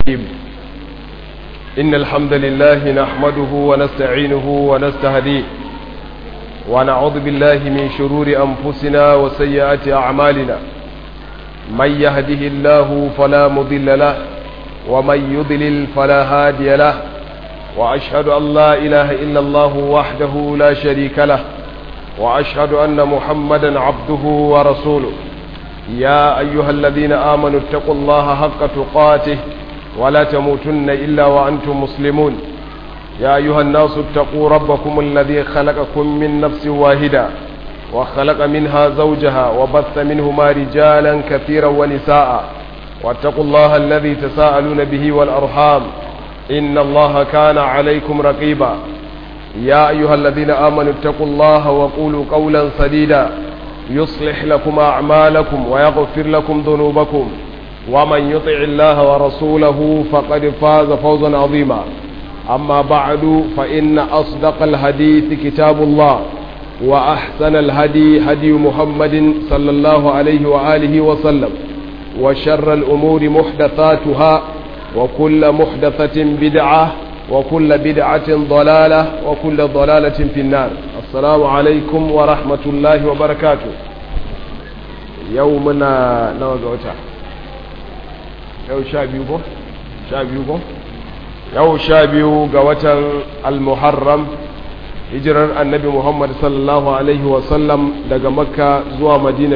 إن الحمد لله نحمده ونستعينه ونستهديه ونعوذ بالله من شرور أنفسنا وسيئات أعمالنا من يهده الله فلا مضل له ومن يضلل فلا هادي له وأشهد أن لا إله إلا الله وحده لا شريك له وأشهد أن محمدا عبده ورسوله يا أيها الذين آمنوا اتقوا الله حق تقاته ولا تموتن إلا وأنتم مسلمون يا أيها الناس اتقوا ربكم الذي خلقكم من نفس واحدة وخلق منها زوجها وبث منهما رجالا كثيرا ونساء واتقوا الله الذي تساءلون به والأرحام إن الله كان عليكم رقيبا يا أيها الذين آمنوا اتقوا الله وقولوا قولا سديدا يصلح لكم أعمالكم ويغفر لكم ذنوبكم ومن يطع الله ورسوله فقد فاز فوزا عظيما أما بعد فإن أصدق الحديث كتاب الله وأحسن الهدي هدي محمد صلى الله عليه وآله وسلم وشر الأمور محدثاتها وكل محدثة بدعة وكل بدعة ضلالة وكل ضلالة في النار السلام عليكم ورحمة الله وبركاته يومنا نوزعتا yau sha biyu ko? sha biyu ko? yau sha biyu ga watan al-muharram hijirar annabi muhammad sallallahu alaihi wasallam daga makka zuwa madina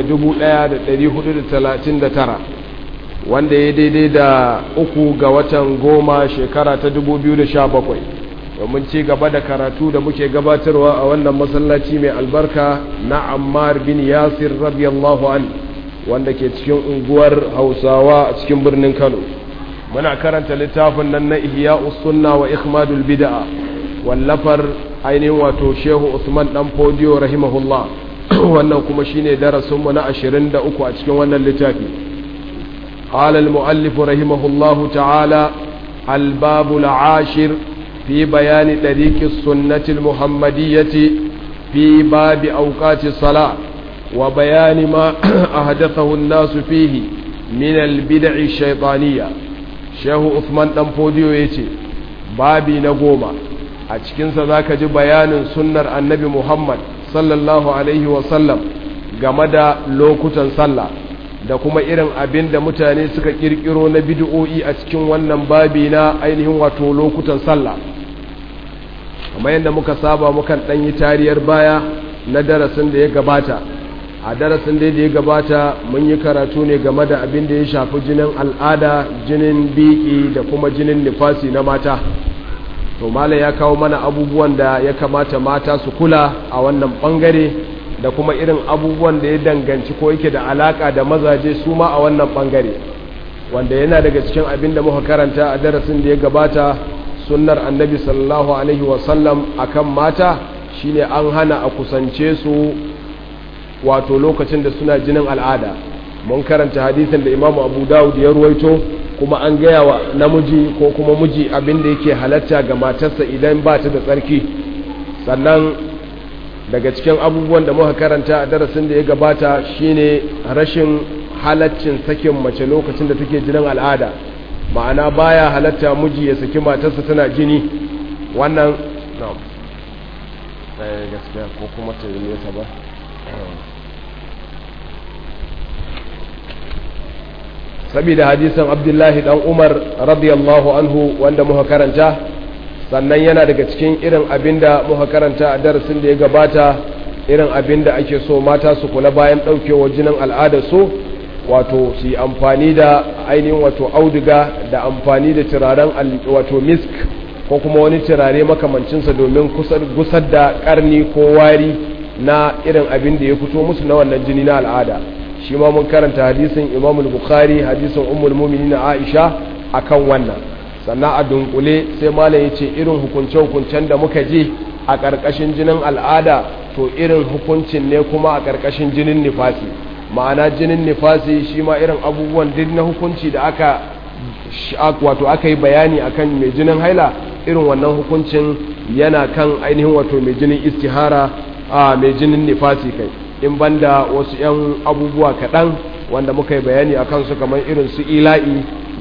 1439 wanda ya daidai da uku ga watan goma shekara ta 2017 domin ci gaba da karatu da muke gabatarwa a wannan masallaci mai albarka na ammar bin yasir radiyallahu anhu wanda ke cikin unguwar hausawa a cikin birnin kano muna karanta littafin nan na ihya sunna wa ikhmadul bid'a wallafar ainihin wato shehu usman dan fodiyo rahimahullah wannan kuma shine darasin mu na 23 a cikin wannan littafi قال المؤلف رحمه الله تعالى الباب العاشر في بيان طريق السنة المحمدية في باب أوقات الصلاة وبيان ما أحدثه الناس فيه من البدع الشيطانية شيخ عثمان دنفوديو يتي بابي نقوما أتشكين ذاك جي بيان سنة النبي محمد صلى الله عليه وسلم game lokutan sallah da kuma irin abin da mutane suka kirkiro na bid'o'i a cikin wannan babi na ainihin wato lokutan sallah kamar yadda muka saba mukan ɗan yi tariyar baya na darasin da ya gabata a darasin da ya gabata mun yi karatu ne game da abin da ya shafi jinin al'ada jinin biki da kuma jinin nifasi na mata to malam ya kawo mana abubuwan da ya kamata mata su kula a wannan bangare da kuma irin abubuwan da ya danganci ko yake da alaka da mazaje su ma a wannan bangare wanda yana daga cikin abin da muka karanta a darasin da ya gabata sunnar annabi sallallahu alaihi wasallam akan mata shine an hana a kusance su wato lokacin da suna jinin al'ada mun karanta hadisin da imamu abu dawud ya ruwaito kuma an gaya wa namiji ko kuma miji abin da yake halatta ga matarsa idan ba ta da tsarki sannan daga cikin abubuwan da muka karanta a darasin da ya gabata shine rashin halaccin sakin mace lokacin da take jinin al'ada ma'ana baya halatta miji ya saki matarsa tana jini wannan gaskiya ko kuma ta yi nesa ba saboda hadisin abdullahi dan umar radiyallahu anhu wanda muka karanta sannan yana daga cikin irin abinda muka karanta a darasin da ya gabata irin abinda ake so mata su kula bayan daukewa jinin al'ada su wato su yi amfani da ainihin wato auduga da amfani da turaren wato misk ko kuma wani turare makamancinsa domin gusar da karni ko wari na irin abin da ya fito musu na wannan jini na al'ada shi ma mun karanta hadisin imam bukhari hadisin ummul mu'minin aisha akan wannan sannan a dunkule sai malam ya ce irin hukunce-hukuncen da muka ji a ƙarƙashin jinin al'ada to irin hukuncin ne kuma a ƙarƙashin jinin nifasi ma'ana jinin nifasi shi ma irin abubuwan duk na hukunci da aka wato aka yi bayani akan mai jinin haila irin wannan hukuncin yana kan ainihin wato mai jinin istihara a mai jinin nifasi kai in banda wasu 'yan abubuwa kaɗan wanda muka yi bayani a kansu kamar irin su ila'i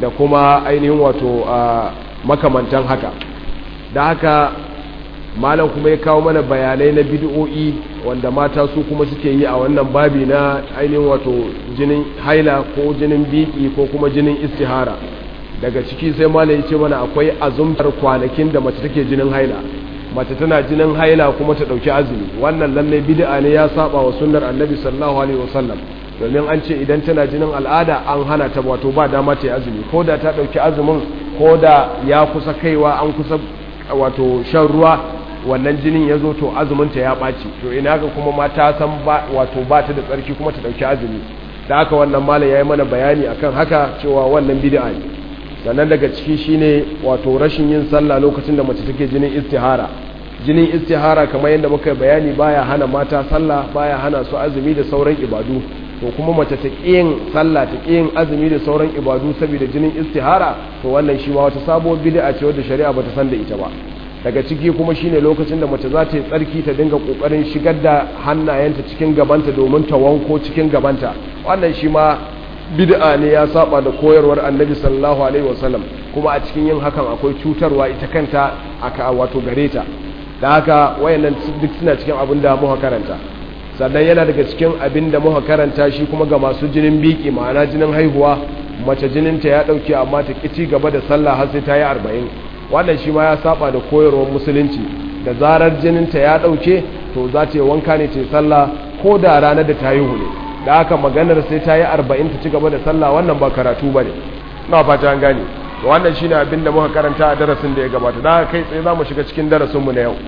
da kuma ainihin wato makamantan haka da haka malam kuma ya kawo mana bayanai na bid'o'i wanda mata su kuma suke yi a wannan babi na ainihin wato jinin haila ko jinin biki ko kuma jinin istihara daga ciki sai malam ya ce mana akwai azumtar kwanakin da mace take jinin haila mace tana jinin haila kuma ta dauki azumi wannan lalle bid'a ne ya saba wa sunnar annabi sallallahu alaihi wasallam domin an ce idan tana jinin al'ada an hana ta wato ba dama ta yi azumi ko da ta dauki azumin ko da ya kusa kaiwa an kusa wato shan ruwa wannan jinin ya zo to azuminta ya ɓaci to ina ga kuma ma ta san wato ba ta da tsarki kuma ta ɗauki azumi da haka wannan malam ya yi mana bayani akan haka cewa wannan bid'a ne sannan daga ciki shine wato rashin yin sallah lokacin da mace take jinin istihara jinin istihara kamar yadda muka bayani baya hana mata sallah baya hana su azumi da sauran ibadu to kuma mace ta yin sallah ta yin azumi da sauran ibadu saboda jinin istihara to wannan shi ma wata sabuwar bid'a ce wadda shari'a bata san da ita ba daga ciki kuma shine lokacin da mace za ta yi tsarki ta dinga kokarin shigar da hannayenta cikin gabanta domin ta wanko cikin gabanta wannan shi ma bid'a ne ya saba da koyarwar annabi sallallahu alaihi wasallam kuma a cikin yin hakan akwai cutarwa ita kanta aka wato gare ta da haka wayannan duk suna cikin abin da muka karanta sannan yana daga cikin abin da muka karanta shi kuma ga masu jinin biki ma'ana jinin haihuwa mace jininta ya dauke amma ta kici gaba da sallah har sai ta yi arba'in wannan shi ma ya saba da koyarwar musulunci da zarar jininta ya dauke to za ta yi wanka ne ta yi sallah ko da ranar da ta haihu ne da haka maganar sai ta yi arba'in ta ci gaba da sallah wannan ba karatu ba ne na fata an gane wannan shi ne abin da muka karanta a darasin da ya gabata da haka kai tsaye za mu shiga cikin darasinmu na yau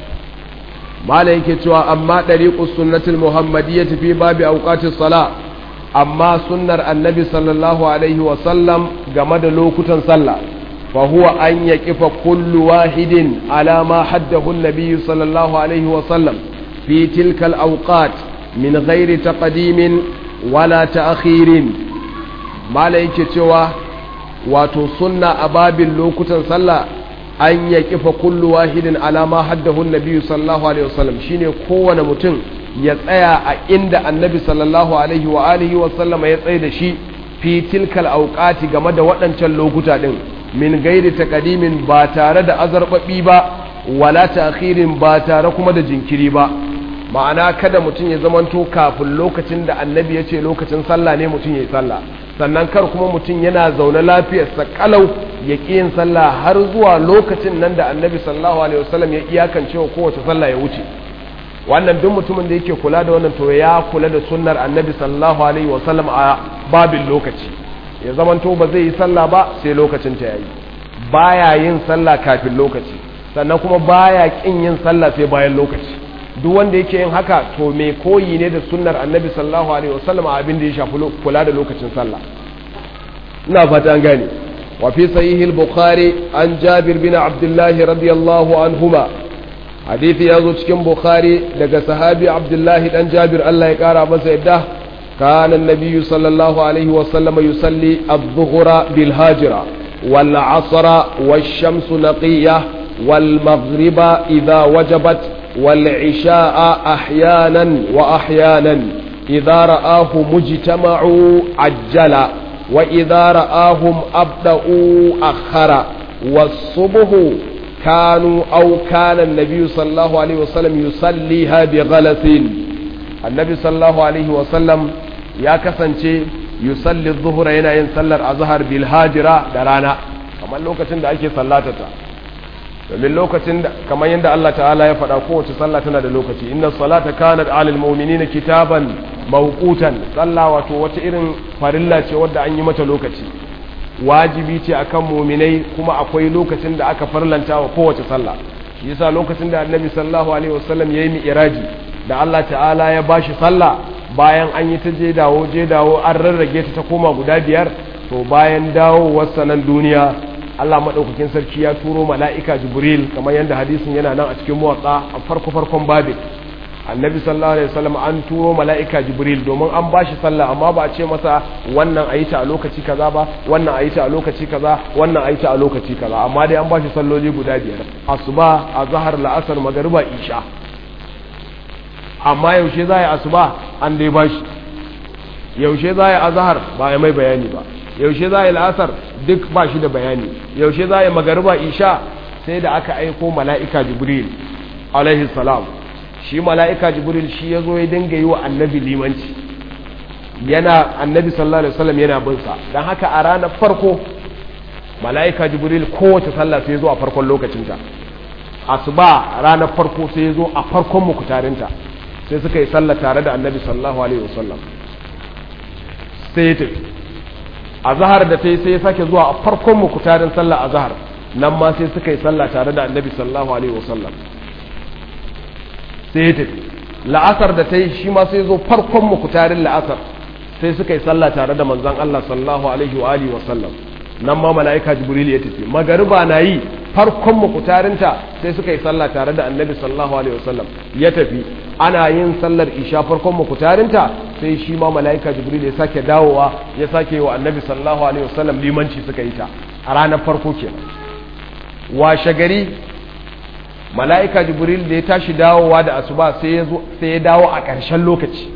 mala yake cewa amma ɗariƙus sunnatul muhammadiyya fi babi auqatis sala amma sunnar annabi sallallahu alaihi wa sallam game da lokutan sallah fa huwa an yaqifa kullu wahidin ala ma haddahu an-nabiy sallallahu alaihi wa sallam fi tilka al-awqat min ghairi taqdimin wala ta'khirin mala yake cewa wato sunna a babin lokutan sallah an ya kifa kullu wahidin alama haddahu nabi sallallahu alaihi wasallam shine kowane mutum ya tsaya a inda annabi sallallahu alaihi wa alihi wasallam ya tsaye da shi fi tilkal auqati game da waɗancan lokuta din min gairi taqdimin ba tare da azarbabi ba wala ta'khirin ba tare kuma da jinkiri ba ma'ana kada mutum ya zamanto kafin lokacin da annabi ya ce lokacin sallah ne mutum ya yi sallah sannan kar kuma mutum yana zaune lafiyarsa kalau ya ƙi yin sallah har zuwa lokacin nan da annabi sallallahu alaihi wasallam ya iyakance wa kowace sallah ya wuce wannan duk mutumin da yake kula da wannan to ya kula da sunnar annabi sallallahu alaihi wasallam a babin lokaci ya zamanto ba zai yi sallah ba sai lokacin ta yayi baya yin sallah kafin lokaci sannan kuma baya ƙin yin sallah sai bayan lokaci duk wanda yake yin haka to mai koyi ne da sunnar annabi sallallahu alaihi wasallam a abin da ya shafi kula da lokacin sallah ina fata an gane wa fi sahih al-bukhari an jabir bin abdullah radiyallahu anhuma hadisi yazo cikin bukhari daga sahabi abdullah dan jabir Allah ya kara masa yadda كان النبي صلى الله عليه وسلم يصلي الظهر بالهاجرة والعصر والشمس نقية والمغرب إذا وجبت والعشاء أحيانا وأحيانا إذا رآه مجتمع عجل وإذا رآهم أبدأوا أخر والصبح كانوا أو كان النبي صلى الله عليه وسلم يصليها بغلس النبي صلى الله عليه وسلم يا كسنشي يصلي الظهر هنا ينسلر أظهر بالهاجرة درانا كما لوكتن دا أكي صلاتتا domin lokacin da kamar yadda Allah ta'ala ya faɗa kowace sallah tana da lokaci inna salata kanat alal mu'minina kitaban mawqutan sallah wato wata irin farilla ce wadda an yi mata lokaci wajibi ce akan mu'minai kuma akwai lokacin da aka farlanta wa kowace sallah shi yasa lokacin da annabi sallallahu alaihi wasallam yayi mi'raji da Allah ta'ala ya bashi sallah bayan an yi ta je dawo je dawo an rarrage ta ta koma guda biyar to bayan dawowar sanan duniya Allah maɗaukakin sarki ya turo mala'ika Jibril kamar yadda hadisin yana nan a cikin motsa a farko farkon babin annabi sallallahu alaihi wasallam an turo mala'ika Jibril domin an bashi sallah amma ba a ce masa wannan a yi ta a lokaci kaza ba wannan a yi ta a lokaci kaza wannan a yi ta a lokaci kaza amma dai an bashi salloli guda biyar asuba azhar la'asar magariba isha amma yaushe za yi asuba an dai bashi yaushe za yi azhar ba ya mai bayani ba yaushe za a yi la'asar duk ba shi da bayani yaushe za a yi magariba isha sai da aka aiko mala'ika jibril alaihi salam shi mala'ika jibril shi ya zo ya dinga yi wa annabi limanci yana annabi sallallahu alaihi wasallam yana bin sa dan haka a ranar farko mala'ika jibril kowace sallah sai ya zo a farkon lokacinta asuba ranar farko sai ya zo a farkon mukutarinta sai suka yi sallah tare da annabi sallallahu alaihi wasallam sai ya tafi azhar da ta yi sai ya sake zuwa a farkon mukutarin sallah azhar nan ma sai suka yi sallah tare da annabi sallallahu alaihi wasallam sai ya tafi la'asar da ta yi shi ma sai zo farkon mukutarin la'asar sai suka yi sallah tare da manzon Allah sallallahu alaihi wa alihi wasallam nan ma mala'ika jibril ya tafi magariba na yi farkon mukutarinta sai suka yi sallah tare da annabi sallallahu alaihi wasallam ya tafi ana yin sallar isha farkon mukutarinta sai shi ma mala'ika jibril ya sake dawowa ya sake wa annabi sallallahu alaihi wasallam limanci suka yi ta a ranar farko kenan washe gari mala'ika jibril da ya tashi dawowa da asuba sai ya dawo a ƙarshen lokaci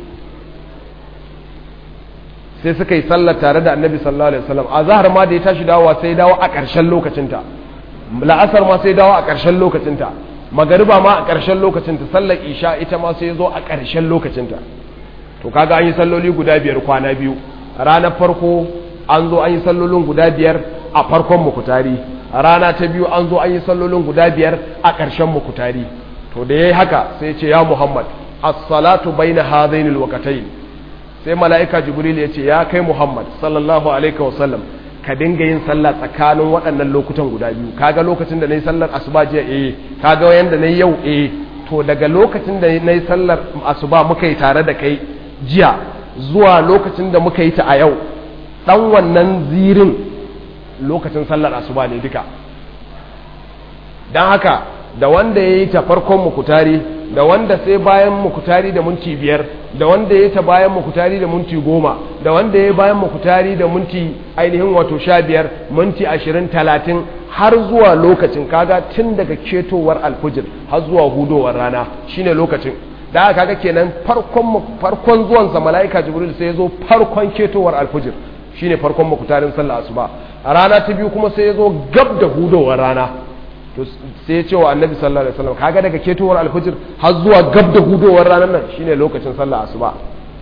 sai suka yi sallar tare da annabi sallallahu alaihi wasallam a zahar ma da ya tashi dawowa sai ya dawo a ƙarshen lokacinta la'asar ma sai ya dawo a ƙarshen lokacinta magariba ma a ƙarshen lokacinta sallar isha ita ma sai ya zo a ƙarshen lokacinta to kaga an yi salloli guda biyar kwana biyu ranar farko an zo an yi sallolin guda biyar a farkon mukutari rana ta biyu an zo an yi sallolin guda biyar a ƙarshen mukutari to da ya yi haka sai ce ya muhammad as-salatu baina hadainil waqtayn sai mala'ika jibril ya ce ya kai muhammad sallallahu alaihi wasallam ka dinga yin sallah tsakanin waɗannan lokutan guda biyu kaga lokacin da nayi sallar asuba jiya eh kaga yanda nayi yau eh to daga lokacin da nayi sallar asuba muka yi tare da kai jiya zuwa lokacin da muka yi ta a yau dan wannan zirin lokacin sallar asuba ne duka don haka da wanda ya yi ta farkon mukutari da wanda sai bayan mukutari da minti biyar da wanda ya yi ta bayan mukutari da minti goma da wanda ya yi bayan mukutari da minti ainihin wato sha biyar minti ashirin talatin har zuwa lokacin kaga tun daga ketowar alfujir har zuwa hudowar rana shine lokacin da aka kaga kenan farkon farkon zuwansa mala'ika jibril sai ya zo farkon ketowar alfujir shine farkon mukutarin sallah asuba a rana ta biyu kuma sai ya zo gab da hudowar rana to sai ya ce wa annabi sallallahu alaihi wasallam kaga daga ketowar alfajir har zuwa gab da hudowar ranar nan shine lokacin sallah asuba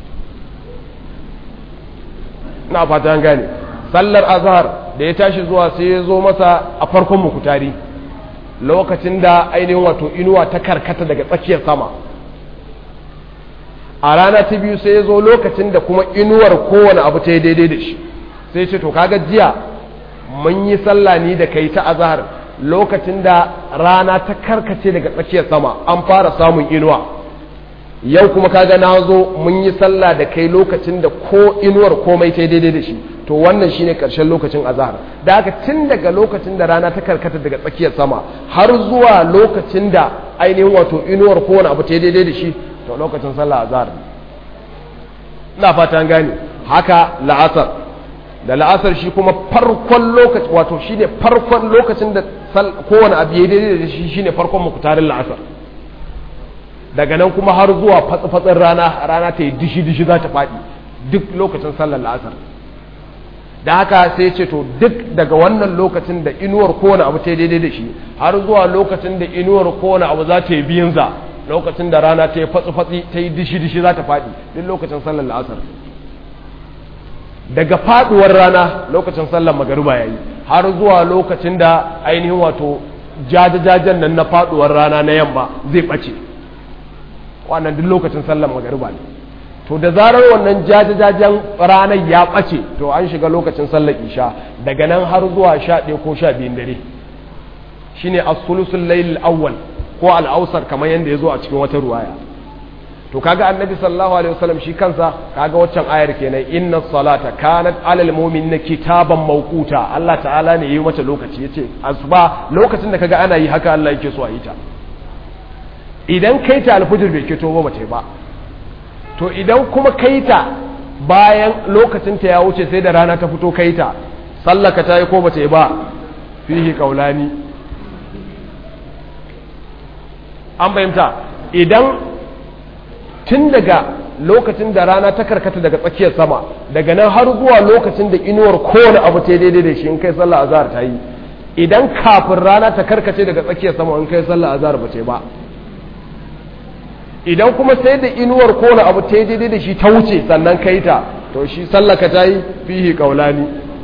na fata an gane sallar azhar da ya tashi zuwa sai ya zo masa a farkon mukutari lokacin da ainihin wato inuwa ta karkata daga tsakiyar sama a rana ta biyu sai ya zo lokacin da kuma inuwar kowane abu ta yi daidai da shi sai ce to kaga jiya mun yi sallah ni da kai ta azhar lokacin da rana ta karkace daga tsakiyar sama an fara samun inuwa yau kuma kaga na zo mun yi sallah da kai lokacin da ko inuwar komai ta daidai da shi to wannan shine karshen lokacin azhar da haka tun daga lokacin da rana ta karkata daga tsakiyar sama har zuwa lokacin da ainihin wato inuwar kowane abu ta daidai da shi to lokacin sallah azhar ina fata gane haka la'asar da la'asar shi kuma farkon lokaci wato shi ne farkon lokacin da kowane abu ya daidai da shi shi ne farkon mukutarin la'asar daga nan kuma har zuwa fatsi-fatsin rana rana ta yi dishi-dishi za ta faɗi duk lokacin sallar la'asar da haka sai ce to duk daga wannan lokacin da inuwar kowane abu ta yi daidai da shi har zuwa lokacin da inuwar kowane abu za ta yi biyunza lokacin da rana ta yi fatsi-fatsi ta yi dishi-dishi za ta faɗi duk lokacin sallar la'asar daga faduwar rana lokacin sallar magariba yayi har zuwa lokacin da ainihin wato jajajajen nan na faduwar rana na yamma zai bace wannan duk lokacin sallar magariba ne to da zarar wannan jajajajen ranar ya bace to an shiga lokacin sallar isha daga nan har zuwa 11 ko 12 dare shine as-sulusul layl awwal ko al-awsar kamar yanda yazo a cikin wata ruwaya to kaga annabi sallallahu alaihi wasallam shi kansa kaga waccan ayar kenan inna salata kanat alal mu'minina kitaban mawquta Allah ta'ala ne yayi mata lokaci yace asuba lokacin da kaga ana yi haka Allah yake so a yi ta idan kai ta alfujir bai kito ba bata ba to idan kuma kai ta bayan lokacin ta ya wuce sai da rana ta fito kai ta sallaka ta yi ko bata yi ba fihi kaulani an fahimta idan tun daga lokacin da rana ta karkata daga tsakiyar sama daga nan har zuwa lokacin da inuwar kowane abu ta daidai da shi in kai sallah azhar ta yi idan kafin rana ta karkace daga tsakiyar sama in kai sallah azhar ba ce ba idan kuma sai da inuwar kowane abu ta daidai da shi ta wuce sannan kai ta to shi sallaka ta yi fihi kaulani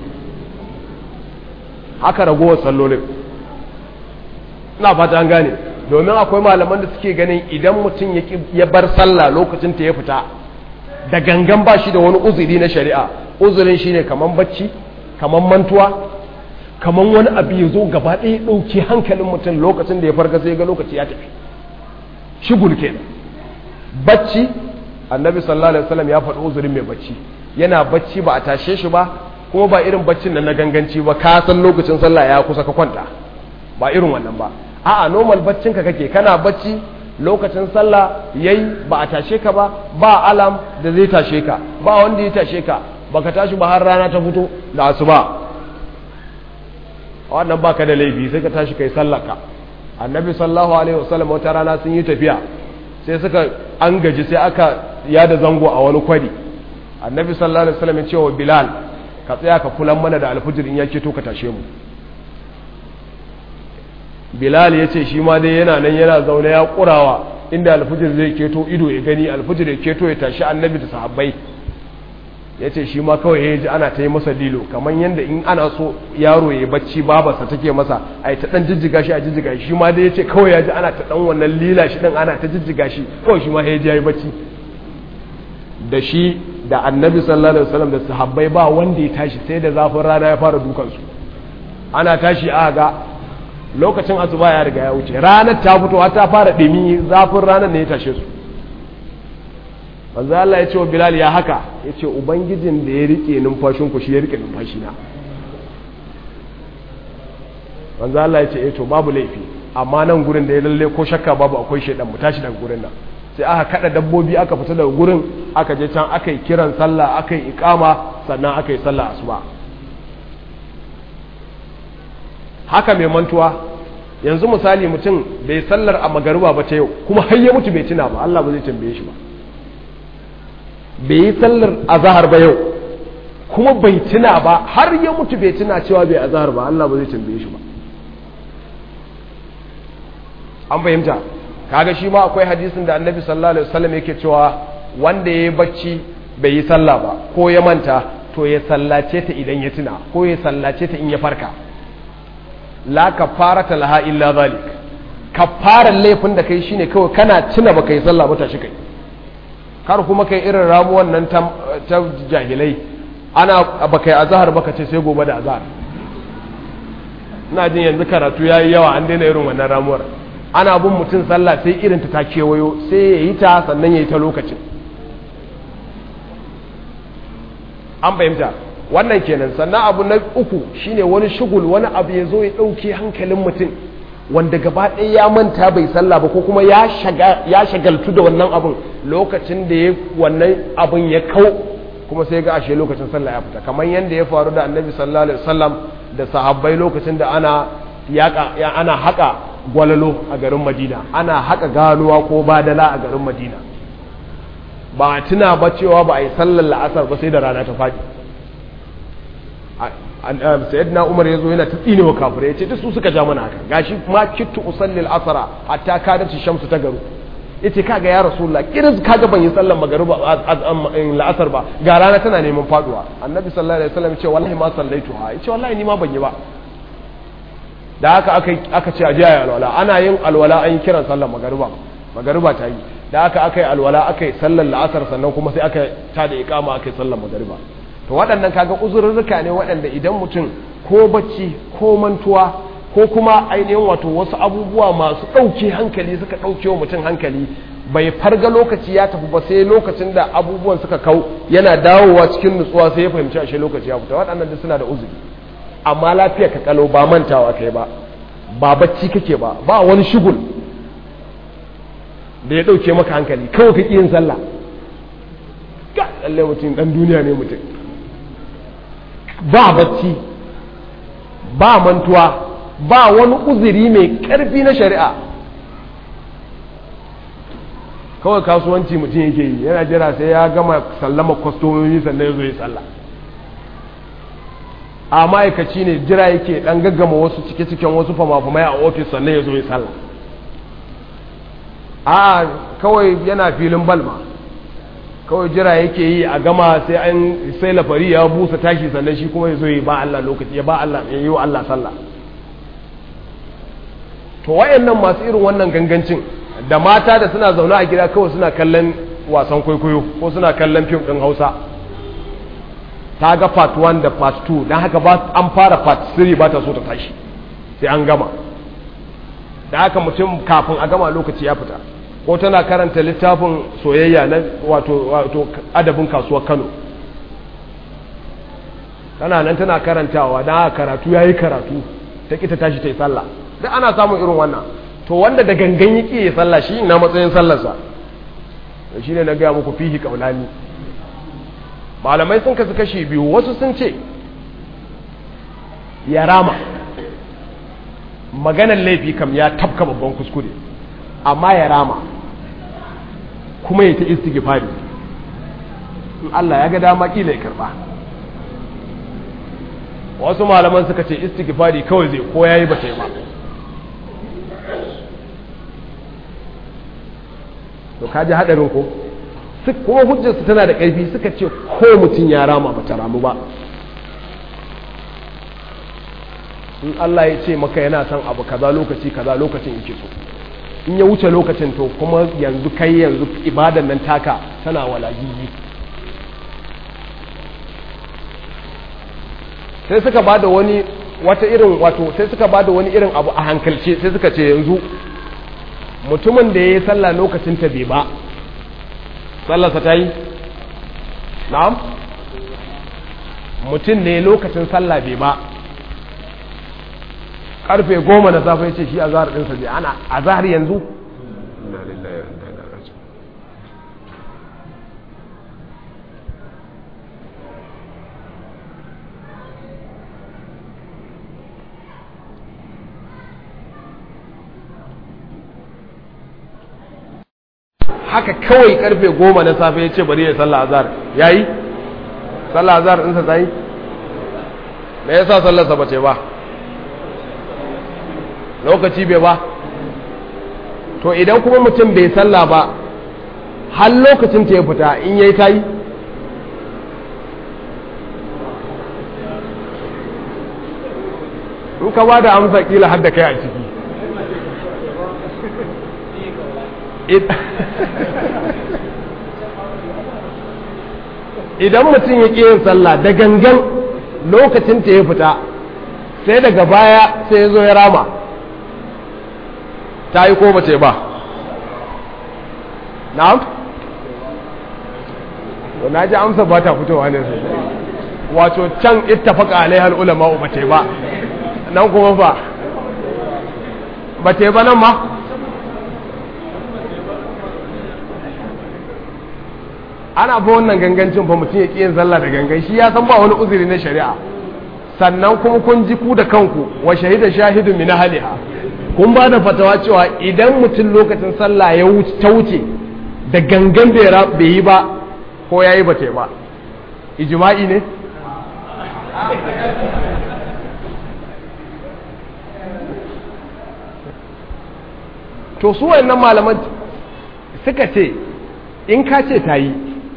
haka ragowar sallolin ina fata an gane domin akwai malaman da suke ganin idan mutum ya bar sallah lokacin ta ya fita da gangan ba shi da wani uzuri na shari'a uzurin shine kaman bacci kaman mantuwa kaman wani abu ya zo gaba ɗaya ɗauki hankalin mutum lokacin da ya farka sai ga lokaci ya tafi shigul kenan bacci annabi sallallahu alaihi wasallam ya faɗi uzurin mai bacci yana bacci ba a tashe shi ba kuma ba irin baccin nan na ganganci ba ka san lokacin sallah ya kusa ka kwanta ba irin wannan ba a'a normal baccin ka kake kana bacci lokacin sallah yayi ba a tashe ka ba ba alam da zai tashe ka ba wanda ya tashe ka baka tashi ba har rana ta fito da asuba wannan baka da laifi sai ka tashi kai sallar ka annabi sallallahu alaihi wasallam wata rana sun yi tafiya sai suka an gaji sai aka yada zango a wani kwari annabi sallallahu alaihi wasallam ya ce wa bilal ka tsaya ka kulan mana da alfijir in yake to ka tashe mu bilal ya ce shi ma dai yana nan yana zaune ya kurawa inda alfijir zai keto ido ya gani alfijir ya keto ya tashi annabi da sahabbai ya ce shi ma kawai ya ji ana ta yi masa lilo kamar yadda in ana so yaro ya bacci babarsa take masa a yi ta ɗan jijjiga shi a jijjiga shi ma dai ya ce kawai ya ji ana ta ɗan wannan lila shi ɗan ana ta jijjiga shi kawai shi ma ya ji ya yi bacci da shi da annabi sallallahu alaihi wasallam da sahabbai ba wanda ya tashi sai da zafin rana ya fara dukansu ana tashi a ga lokacin asuba ya riga ya wuce ranar ta fito ta fara ɗimi zafin ranar ne ya tashe su manzo Allah ya ce wa Bilal ya haka ya ce ubangijin da ya rike numfashin ku shi ya rike numfashi na manzo Allah ya ce eh to babu laifi amma nan gurin da ya lalle ko shakka babu akwai shedan mu tashi daga gurin nan sai aka kada dabbobi aka fita daga gurin aka je can aka yi kiran sallah aka yi ikama sannan aka yi sallah asuba haka mai mantuwa yanzu misali mutum bai sallar a magariba ba ta yau kuma har ya mutu bai tuna ba Allah ba zai tambaye shi ba bai yi sallar azahar ba yau kuma bai tuna ba har ya mutu bai tuna cewa bai azahar ba Allah ba zai tambaye shi ba an fahimta kaga shi ma akwai hadisin da annabi sallallahu alaihi wasallam yake cewa wanda ya yi bacci bai yi sallah ba ko ya manta to ya sallace ta idan ya tuna ko ya sallace ta in ya farka la kafarata laha illa zalik kafaran laifin da kai shine kawai kana tuna baka yi sallah ba tashi kai kar kuma kai irin ramuwan nan ta jahilai ana baka yi azhar baka ce sai gobe da azhar ina jin yanzu karatu yayi yawa an daina irin wannan ramuwar ana bin mutum sallah sai irin ta ta kewayo sai ya yi ta sannan ya yi ta lokacin an fahimta wannan kenan sannan abu na uku shine wani shugul wani abu ya zo ya ɗauke hankalin mutum wanda gaba ɗaya ya manta bai sallah ba ko kuma ya shagaltu da wannan abun lokacin da ya wannan abun ya kau kuma sai ga ashe lokacin sallah ya fita kamar yadda ya faru da annabi sallallahu alaihi wasallam da sahabbai lokacin da ana ya ana haka gwalalo a garin madina ana haka ganuwa ko badala a garin madina ba a tuna ba cewa ba a yi sallar la'asar ba sai da rana ta faɗi sayyidina umar ya zo yana ta tsinewa kafirai ya ce duk su suka ja mana haka gashi ma kittu usalli al'asara hatta kadar shamsu ta garu ya ce kaga ya rasulullah kiris kaga ban yi sallar magariba la'asar ba ga rana tana neman faduwa annabi sallallahu alaihi wasallam ya ce wallahi ma sallaitu ha ya ce wallahi ni ma ban yi ba da haka aka ce a ji ayi alwala ana yin alwala an yi kiran sallar magariba magariba ta yi da haka aka yi alwala aka yi sallar la'asar sannan kuma sai aka ta da ikama aka yi sallar magariba to waɗannan kaga uzurruka ne waɗanda idan mutum ko bacci ko mantuwa ko kuma ainihin wato wasu abubuwa masu ɗauke hankali suka ɗauke wa mutum hankali bai farga lokaci ya tafi ba sai lokacin da abubuwan suka kau yana dawowa cikin nutsuwa sai ya fahimci ashe lokaci ya fita waɗannan duk suna da uzuri amma lafiya ka kalau ba mantawa kai ba ba bacci kake ba ba wani shugul da ya ɗauke maka hankali kawai ka yin sallah ga lalle mutum ɗan duniya ne mutum ba bacci ba mantuwa ba wani uzuri mai ƙarfi na shari'a kawai kasuwanci mutum yake yi yana jira sai ya gama sallama kwastomomi sannan ya zo ya sallah a ma'aikaci ne jira yake dan gaggama wasu cike-ciken wasu fama-famai a ofis sannan ya zo ya sallah a kawai yana filin balma kawai jira yake yi a gama sai an sai lafari ya busa tashi sannan shi kuma ya zo ya ba Allah lokaci ya ba Allah ya yi wa Allah sallah to wayannan masu irin wannan gangancin da mata da suna zaune a gida kawai suna kallon wasan kwaikwayo ko suna kallon fim ɗin hausa ta ga part 1 da part 2 don haka an fara part 3 ba ta so ta tashi sai an gama da haka mutum kafin a gama lokaci ya fita ko tana karanta littafin soyayya na wato, wato adabin kasuwar kano tana nan tana karantawa don haka karatu ya yi karatu ta kita tashi ta yi sallah duk ana samun irin wannan to wanda da gangan yake ya sallah shi na matsayin sallarsa shi ne na gaya muku fihi kaulani malamai sun kasu kashi biyu wasu sun ce ya rama maganar laifi kam ya tafka babban kuskure amma ya rama kuma ya ta istighfari in Allah ya ga dama kila ya karba wasu malaman suka ce istighfari kawai zai ko yayi ba ta yi ba to kaji hadarin ko kuma hujjarsu tana da ƙarfi suka ce ko mutum ya rama ba ta ramu ba in Allah ya ce maka yana son abu kaza lokaci kaza lokacin yake so in ya wuce lokacin to kuma yanzu kai yanzu ibadan nan taka tana walagigi sai suka ba da wani wata irin wato sai suka ba da wani irin abu a hankalce sai suka ce yanzu mutumin da ya yi sallah lokacin ta bai ba sallarsa ta yi na'am mutum ne lokacin sallah bai ba karfe goma na safe ce shi a zahar ɗinsa bai ana a zahar yanzu haka kawai karfe goma na safe ya ce bari ya sallah azhar ya yi sallah azhar ɗinsa ta yi me yasa sallarsa ba ce ba lokaci bai ba to idan kuma mutum bai sallah ba har lokacin ta ya fita in yayi ta yi in ka ba da amsa kila har da kai a ciki idan mutum ya ƙi yin sallah da gangan lokacin ta ya fita sai daga baya sai ya zo ya rama ta yi ko bace ba na'am to na ji amsa ba ta fitowa ne wato can ittafaqa alaihal ulama bace ba nan kuma ba bace ba nan ma ana fa wannan gangancin fa mutum ya ƙi yin sallah da gangan shi ya san ba wani uzuri na shari'a sannan kuma kun ji ku da kanku wa shahida shahidu min haliha kun ba da fatawa cewa idan mutum lokacin sallah ya wuce ta wuce da gangan bai yi ba ko yayi ba ta ba ijma'i ne to su wayannan malaman suka ce in ka ce ta yi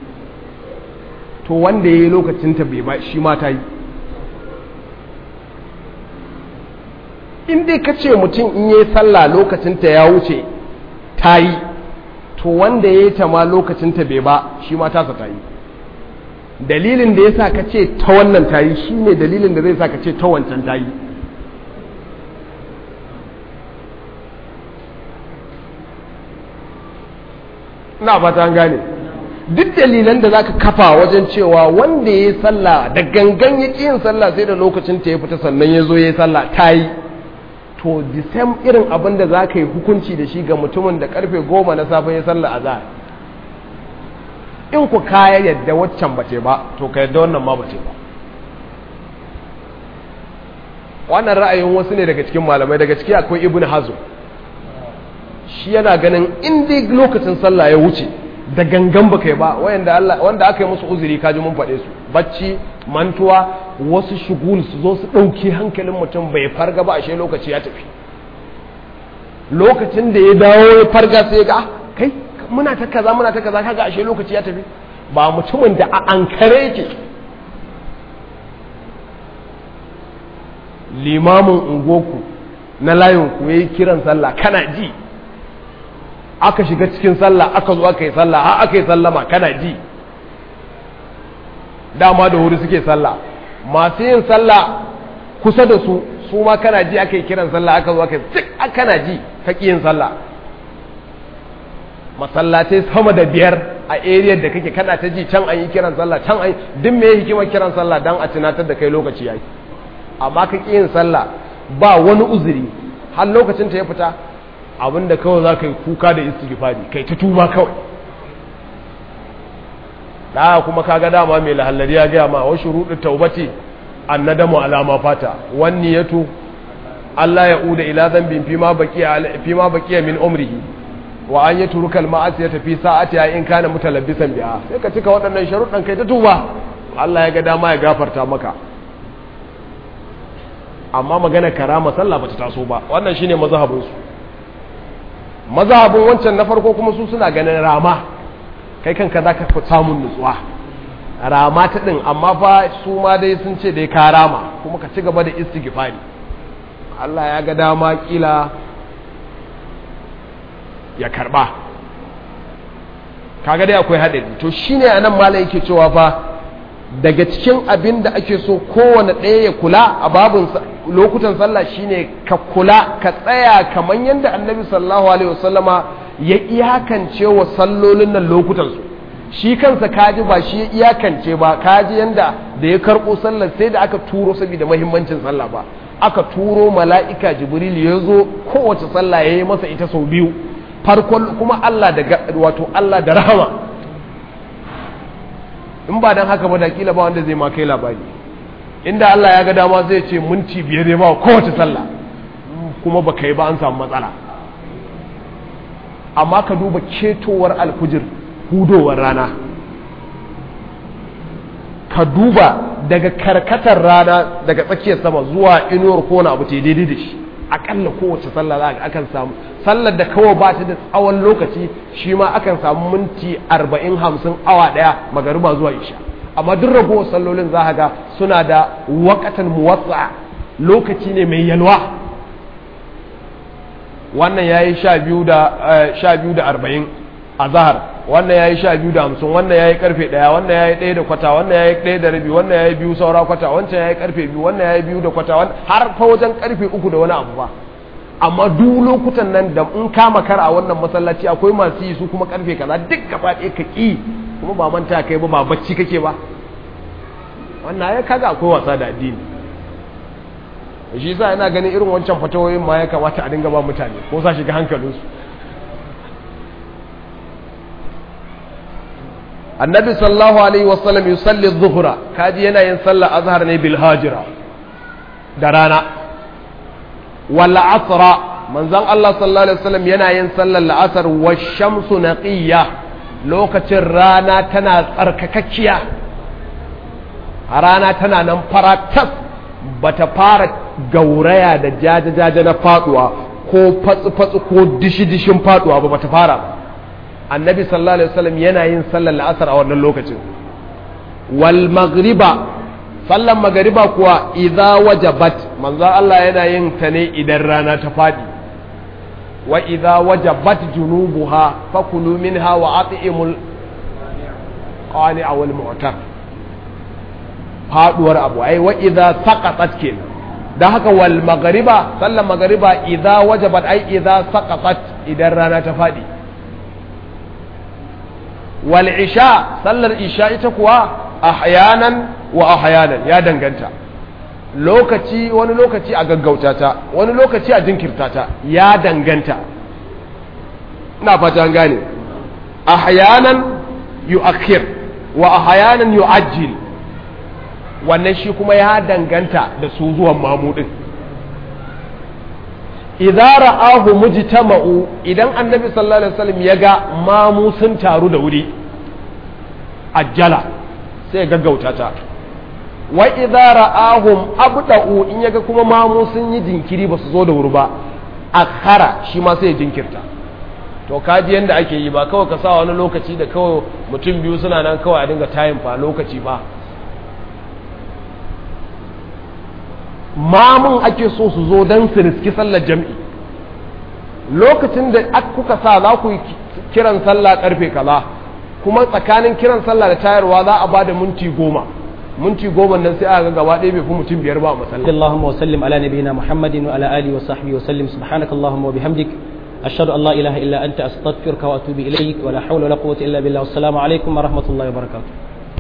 to wanda ya yi lokacinta bai ba shi ma ta yi in dai ka ce mutum in yi sallah lokacinta ya wuce ta yi to wanda ya yi ta ma lokacinta bai ba shi ma tasa ta yi dalilin da ya sa ka ce ta wannan ta yi shi ne dalilin da zai sa ka ce ta wancan ta yi na fata an gane duk dalilan da zaka kafa wajen cewa wanda ya yi sallah da gangan ya ƙi yin sallah sai da lokacin ta ya fita sannan ya zo ya yi sallah ta yi to the same irin abin da za ka yi hukunci da shi ga mutumin da karfe goma na safe ya sallah a zahar in ku kaya yadda waccan bace ba to ka yadda wannan ma bace ba wannan ra'ayin wasu ne daga cikin malamai daga ciki akwai ibn hazo shi yana ganin in dai lokacin sallah ya wuce da gangan ba kai ba wanda aka yi musu uzuri kaji mun faɗe su bacci mantuwa wasu shugul su zo su ɗauki hankalin mutum bai farga ba ashe lokaci ya tafi lokacin da ya dawo ya farga sai ga kai muna ta kaza muna ta kaza kaga ashe lokaci ya tafi ba mutumin da a ankare yake limamin ungoku na layinku ya yi kiran sallah kana ji aka shiga cikin sallah aka zo aka yi sallah har aka yi sallama kana ji dama da wuri suke sallah masu yin sallah kusa da su su ma kana ji aka yi kiran sallah aka zo aka yi cik kana ji ka yin sallah masallatai sama da biyar a area da kake kana ta ji can an yi kiran sallah can an yi duk me hikimar kiran sallah dan a tunatar da kai lokaci yayi amma ka yin sallah ba wani uzuri har lokacin ta ya fita abinda kawai za ka yi kuka da istighfari kai ta tuba kawai da kuma kaga dama mai lahallari ya gaya ma wasu rudu taubati annadamu alama fata wani yato Allah ya uda ila zambin fima baqiya baqiya min umrihi wa an yatruka al-ma'asiyata fi sa'ati in kana mutalabbisan biha sai ka cika waɗannan sharuɗan kai ta tuba Allah ya ga dama ya gafarta maka amma magana karama sallah bata taso ba wannan shine mazhabin su mazhabin wancan na farko kuma su suna ganin rama kai kanka zaka fi samun nutsuwa rama ta din amma fa su ma dai sun ce dai ka rama kuma ka ci gaba da istighfari Allah ya ga dama kila ya karba kaga dai akwai haɗari to shine anan malam yake cewa fa daga cikin abin da ake so kowane ɗaya ya kula a babin lokutan sallah shine ka kula ka tsaya kamar yadda annabi sallallahu alaihi wasallama ya iyakance wa sallolin nan lokutan su shi kansa kaji ba shi ya iyakance ba kaji yanda da ya karɓo sallar sai da aka turo saboda mahimmancin sallah ba aka turo mala'ika jibril ya zo kowace sallah ya yi masa ita sau biyu farkon kuma Allah da wato Allah da rahama in ba dan haka ba da kila ba wanda zai ma kai labari inda Allah ya ga dama zai ce minti biyar ya ba kowace sallah kuma ba kai ba an samu matsala amma ka duba ketowar alfujir hudowar rana ka duba daga karkatar rana daga tsakiyar sama zuwa inuwar kona abu te daidai da shi akalla kowace sallah za akan samu sallar da kawai ba ta da tsawon lokaci shi ma akan samu minti arba'in hamsin awa daya magariba zuwa isha amma duk ragowar sallolin za ga suna da wakatan muwatsa lokaci ne mai yalwa wannan ya yi sha biyu da arba'in a zahar wannan ya yi sha biyu da hamsin wannan ya yi karfe ɗaya wannan ya yi ɗaya da kwata wannan ya yi ɗaya da rabi wannan ya yi biyu saura kwata wancan ya yi karfe biyu wannan ya yi biyu da kwata har fa wajen karfe uku da wani abu ba amma duk lokutan nan da in kama kar a wannan masallaci akwai masu yi su kuma karfe kaza duk gaba ɗaya ka ƙi kuma ba manta kai ba ba bacci kake ba wannan ya kaga akwai wasa da addini shi yasa ina ganin irin wancan fatawoyin ma ya kamata a dinga ba mutane ko sa shiga hankalinsu annabi sallallahu alaihi wasallam yusalli dhuhra kaji yana yin sallar azhar ne bil hajira da rana wal asra manzon Allah sallallahu alaihi wasallam yana yin sallar la'asar wa shamsu naqiyya lokacin rana tana tsarkakakkiya rana tana nan faratas bata fara gauraya da jaje-jaje na faduwa ko fatsu-fatsu ko dishi-dishin faduwa ba bata fara ba annabi sallallahu alaihi wasallam yana yin sallar la'asar a wannan lokacin wal maghriba sallan magariba kuwa idza wajabat manzon Allah yana yin ta ne idan rana ta fadi wa idza wajabat junubuha fakulu minha wa at'imul qani'a wal mu'tar faduwar abu ai wa idza saqatat kenan dan haka wal magariba sallan magariba idza wajabat ai idza saqatat idan rana ta fadi wal isha sallar isha ita kuwa ahyanan wa ahyanan ya danganta lokaci wani lokaci a gaggauta ta wani lokaci a jinkirta ta ya danganta ina fata an gane ahyanan yu'akhir wa ahyanan yu'ajjil wannan shi kuma ya danganta da su zuwan mamudin idza ra'ahu mujtama'u idan annabi sallallahu alaihi wasallam ya ga mamu sun taru da wuri ajjala sai ya gaggauta ta wa idza ra'ahum abda'u in yaga kuma mamu sun yi jinkiri ba su zo da wuri ba akhara shi ma sai ya jinkirta to kaji yanda ake yi ba kawai ka sa wani lokaci da kawai mutum biyu suna nan kawai a dinga tayin fa lokaci ba mamun ake so su zo don su riski sallar jam'i lokacin da kuka sa za ku yi kiran sallah karfe kaza kuma tsakanin kiran sallah da tayarwa za a ba da minti goma minti goma nan sai aka gaba ɗaya bai fi mutum biyar ba a masallaci Allahumma wa sallim ala nabiyyina Muhammadin wa ala alihi wa sahbihi wa sallim subhanaka Allahumma wa bihamdik ashhadu an la ilaha illa anta astaghfiruka wa atubu ilayk wa la hawla wa la quwwata illa billah assalamu alaikum wa rahmatullahi wa barakatuh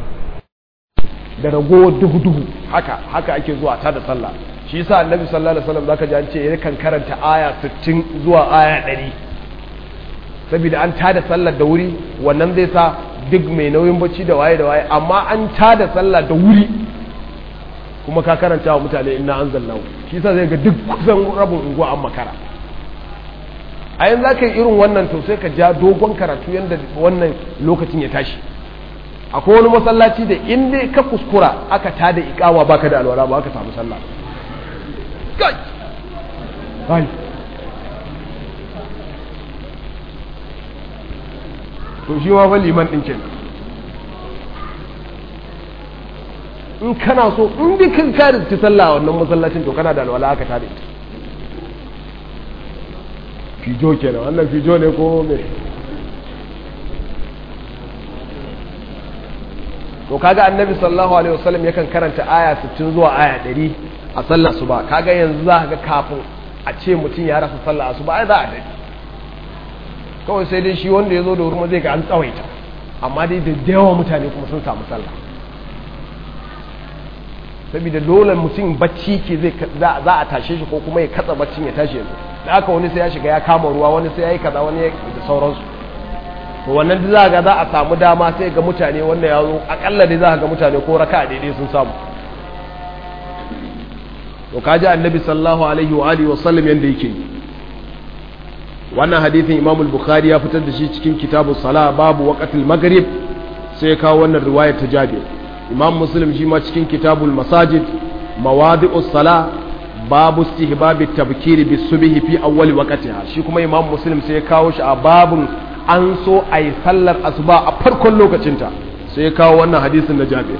da ragowar duhu duhu haka haka ake zuwa ta da sallah shi yasa annabi sallallahu alaihi wasallam zaka ji an ce yakan karanta aya 60 zuwa aya 100 saboda an tada sallar da wuri wannan zai sa duk mai nauyin bacci da waye da waye amma an tada sallah da wuri kuma ka karanta wa mutane inna anzalnahu shi yasa zai ga duk kusan rabin unguwa an makara a yanzu zaka yi irin wannan to sai ka ja dogon karatu yanda wannan lokacin ya tashi akwai wani masallaci da in dai ka kuskura aka tada ikawa baka da alwala ba aka samu sallah kai kai to shi ma fa liman din kenan in kana so in dai kan ka rizki sallah wannan masallacin to kana da alwala aka tada ita fijo kenan wannan fijo ne ko me to kaga annabi sallallahu alaihi wasallam yakan karanta aya 60 zuwa aya 100 a sallar asuba kaga yanzu za ka ga kafin a ce mutum ya rasa sallar asuba ai za a dade kawai sai dai shi wanda ya zo da wurin zai ga an tsawaita amma dai da yawa mutane kuma sun samu sallah saboda dole mutum bacci ke zai za a tashe shi ko kuma ya katsa baccin ya tashi yanzu da aka wani sai ya shiga ya kama ruwa wani sai ya yi kaza wani da sauransu to wannan za ga za a samu dama sai ga mutane wanda ya zo akalla dai za ga mutane ko raka daidai sun samu to kaji annabi sallallahu alaihi wa alihi wa sallam yanda yake wannan hadithin imam al-bukhari ya fitar da shi cikin kitabu sala babu waqatil maghrib sai kawo wannan riwaya ta jabir imam muslim shi ma cikin kitabul masajid mawadi'us sala babu istihbab at-tabkiri bis-subhi fi awwal waqtiha shi kuma imam muslim sai ya kawo shi a babun an so a yi sallar asuba a farkon lokacinta sai ya kawo wannan hadisin na jabir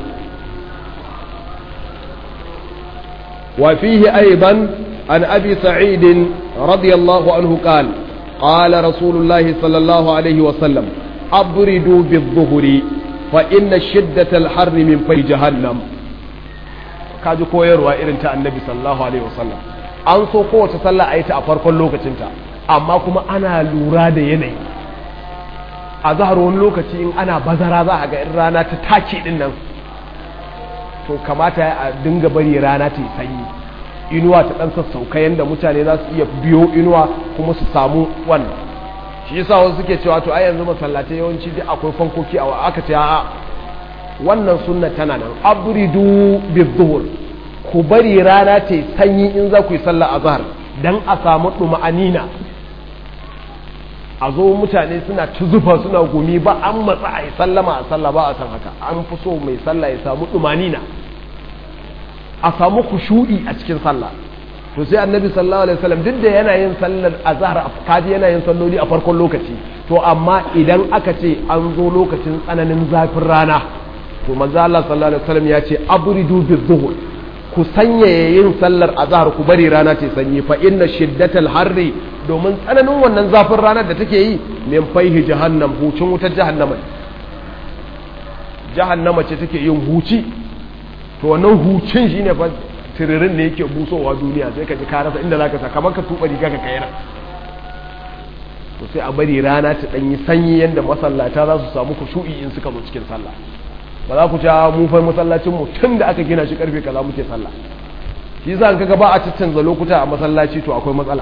wa fihi aidan an abi sa'id radiyallahu anhu qala qala rasulullahi sallallahu alaihi wa sallam abridu bidh-dhuhri fa inna shiddatal harri min fay jahannam kaji koyarwa irin ta annabi sallallahu alaihi wa sallam an so kowace sallah a yi ta a farkon lokacinta amma kuma ana lura da yanayi a zahar wani lokaci in ana bazara za a ga in rana ta take din nan to kamata a dinga bari rana ta yi sanyi inuwa ta dan sassauka yanda mutane za su iya biyo inuwa kuma su samu wannan shi yasa wasu suke cewa to ai yanzu masallatai yawanci duk akwai fankoki a aka ce a wannan sunna tana nan abridu bizzuhur ku bari rana ta yi sanyi in za ku yi sallah azhar dan a samu duma'anina a zo mutane suna ta zufa suna gumi ba an matsa a yi sallama a sallah ba a san haka an fi so mai sallah ya samu ɗumanina a samu kushu'i a cikin sallah to sai annabi sallallahu alaihi wasallam duk da yana yin sallar azhar kaji yana yin salloli a farkon lokaci to amma idan aka ce an zo lokacin tsananin zafin rana to manzo Allah sallallahu alaihi wasallam ya ce abridu bizuhur ku sanyaya yin sallar azhar ku bari rana ta sanyi fa inna shiddatal harri domin tsananin wannan zafin ranar da take yi min faihi jahannam hucin wutar jahannama jahannama ce take yin huci to wannan hucin shine fa tiririn ne yake busowa duniya sai ka ji ka rasa inda zaka sa kamar ka tuba riga ka kayar to sai a bari rana ta danyi sanyi yanda masallata za su samu kushu'i in suka zo cikin sallah ba za ku ta mu fa masallacin mu tun da aka gina shi karfe kaza muke sallah shi yasa kaga ba a ciccanza lokuta a masallaci to akwai matsala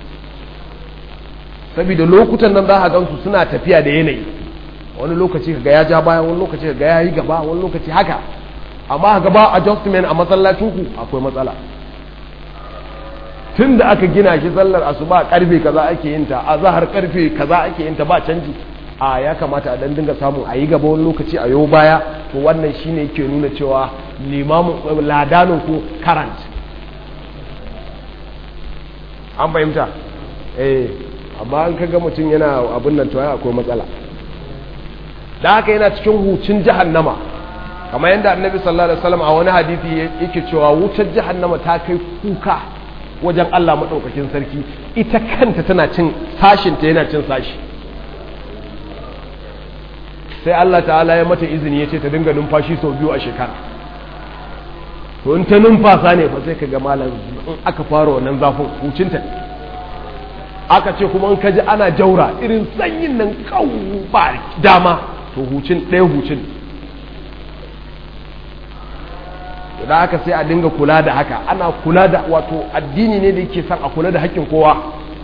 saboda lokutan nan za a gansu suna tafiya da yanayi wani lokaci kaga ya ja baya wani lokaci kaga ya yi gaba wani lokaci haka amma kaga ba adjustment a masallacin ku akwai matsala tun da aka gina shi sallar asuba karfe kaza ake yin ta azhar karfe kaza ake yin ta ba canji a ya kamata a dan dinga samun a yi gaba wani lokaci a yau baya to wannan shine yake nuna cewa limamin ladanin ku current an fahimta eh amma an kaga mutum yana abin nan to akwai matsala da haka yana cikin hucin jahannama kamar yadda annabi sallallahu alaihi wasallam a wani hadisi yake cewa wutar jahannama ta kai kuka wajen Allah madaukakin sarki ita kanta tana cin sashin ta yana cin sashi sai Allah ta'ala ya mata izini ya ce ta dinga numfashi sau biyu a shekara to in ta numfasa ne fa sai ka ga malam in aka fara wannan zafin hucinta ne aka ce kuma in ka ji ana jaura irin sanyin nan kawo ba dama to hucin ɗaya hucin da haka sai a dinga kula da haka ana kula da wato addini ne da yake son a kula da haƙƙin kowa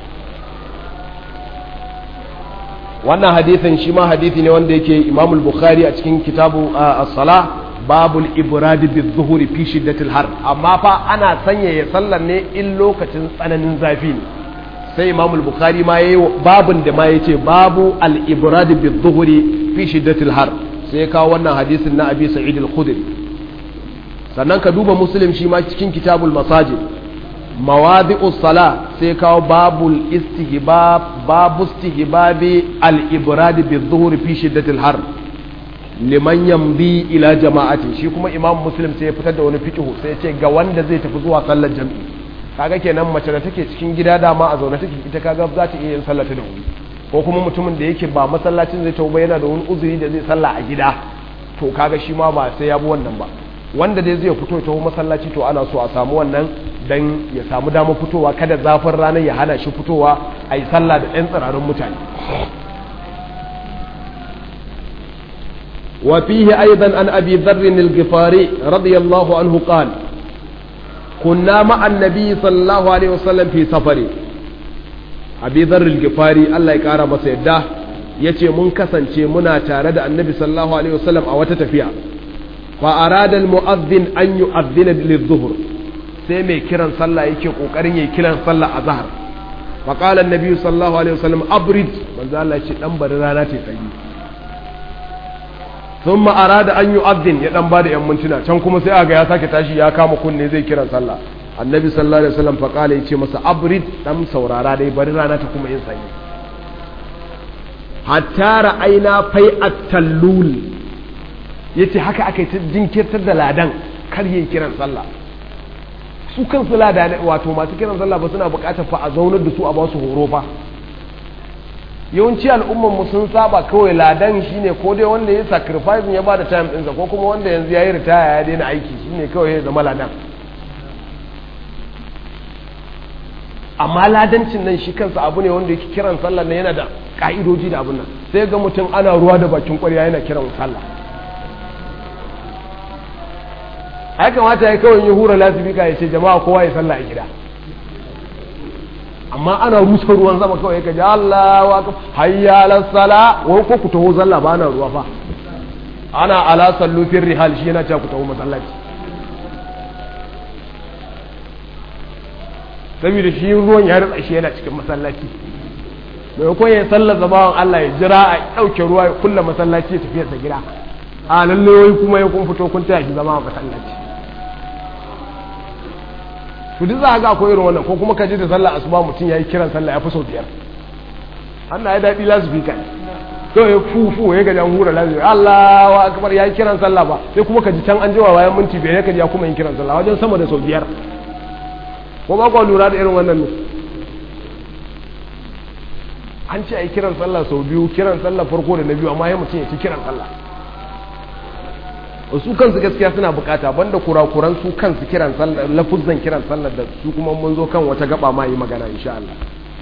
wannan hadithin shi ma hadithi ne wanda yake imamul bukhari a cikin kitabu as-sala babul ibradi bi zuhuri fi shiddatil har amma fa ana sanyaya sallar ne in lokacin tsananin zafi ne sai imamul bukhari ma yayi babun da ma yace babu al ibradi bi zuhuri fi shiddatil har sai kawo wannan hadisin na abi sa'id al-khudri sannan ka duba muslim shi ma cikin kitabul masajid mawadi'us sala sai kawo babul istihbab babu istihbabi al-ibrad bi dhuhri fi shiddatil har liman yamdi ila jama'ati shi kuma imam muslim sai ya fitar da wani fiqhu sai ya ce ga wanda zai tafi zuwa sallar jami'i kaga kenan mace da take cikin gida dama a zaune take ita kaga za ta iya yin sallar ta da wuri ko kuma mutumin da yake ba masallacin zai tafi yana da wani uzuri da zai salla a gida to kaga shi ma ba sai ya bi wannan ba wanda dai zai fito ta masallaci to ana so a samu wannan dan ya samu damar fitowa kada zafin ranar ya hana shi fitowa a yi sallah da ɗan tsirarin mutane وفيه أيضا عن أبي ذر الغفاري رضي الله عنه قال كنا مع النبي صلى الله عليه وسلم في سفر أبي ذر الغفاري الله يكارى مسيدة yace mun kasance muna tare da annabi sallallahu alaihi wasallam a wata tafiya fa arada al mu'adhdhin an yu'adhdhina lidh-dhuhr sai mai kiran sallah yake kokarin yayi kiran sallah a zahar fa qala an-nabi sallallahu alaihi wasallam abrid manzo Allah ya ce dan bari rana ta tsayi sun ma'ara da an yi abdin ya dan ba da yan mintuna can kuma sai aga ya sake tashi ya kama kunne zai kiran sallah annabi sallallahu alaihi wasallam faqala yace masa abrid dan saurara dai bari rana ta kuma yin sanyi hatta ra'aina fai at-tallul yace haka aka ta jinkirtar da ladan kar yin kiran sallah su kansu ladan wato masu kiran sallah ba suna bukatar fa a zaunar da su a ba su horo fa yawanci al'ummar mu sun saba kawai ladan shine ko dai wanda ya sacrifice ya bada time ɗinsa ko kuma wanda yanzu ya yi ritaya ya daina aiki shine kawai ya zama ladan amma ladancin nan shi kansa abu ne wanda yake kiran sallah ne yana da ka'idoji da abun nan sai ga mutum ana ruwa da bakin kwarya yana kiran sallah ai kamata ya kawai ya hura lasifika ya ce jama'a kowa ya sallah a gida amma ana rusa ruwan sama kawai ka ji Allah wa ka hayya ala sala wai ko ku taho zalla ba na ruwa fa ana ala sallu fil rihal shi yana cewa ku taho masallaci saboda shi ruwan ya rutsa shi yana cikin masallaci mai ko ya sallar zabawan Allah ya jira a dauke ruwa ya kulla masallaci ya tafi sa gida a lalle wai kuma ya kun fito kun taya shi zama a masallaci to duk za ga akwai irin wannan ko kuma ka ji da sallah asuba mutum yayi kiran sallah ya fi sau biyar Allah ya daɗi lasifika ne to ya fufu ya ga an hura lasifika Allahu akbar yayi kiran sallah ba sai kuma ka ji can an jiwa bayan minti biyar ka ji ya kuma yin kiran sallah wajen sama da sau biyar ko ba ku lura da irin wannan ne an ce ai kiran sallah sau biyu kiran sallah farko da na biyu amma ya mutum ya ci kiran sallah su kansu gaskiya suna bukata banda kurakuran su kansu kiran sallar lafuzan kiran sallar da su kuma mun zo kan wata gaba ma yi magana insha Allah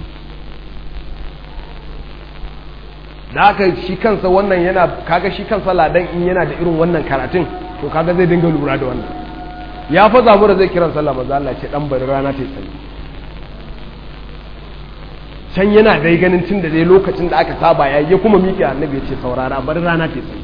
da haka shi kansa wannan yana kaga shi kansa ladan in yana da irin wannan karatun to kaga zai dinga lura da wannan ya fa zamu da zai kiran sallah maza Allah ce dan bari rana ta tsaye can yana dai ganin tun da dai lokacin da aka saba ya ya kuma miƙe annabi ya ce saurara bari rana ta tsaye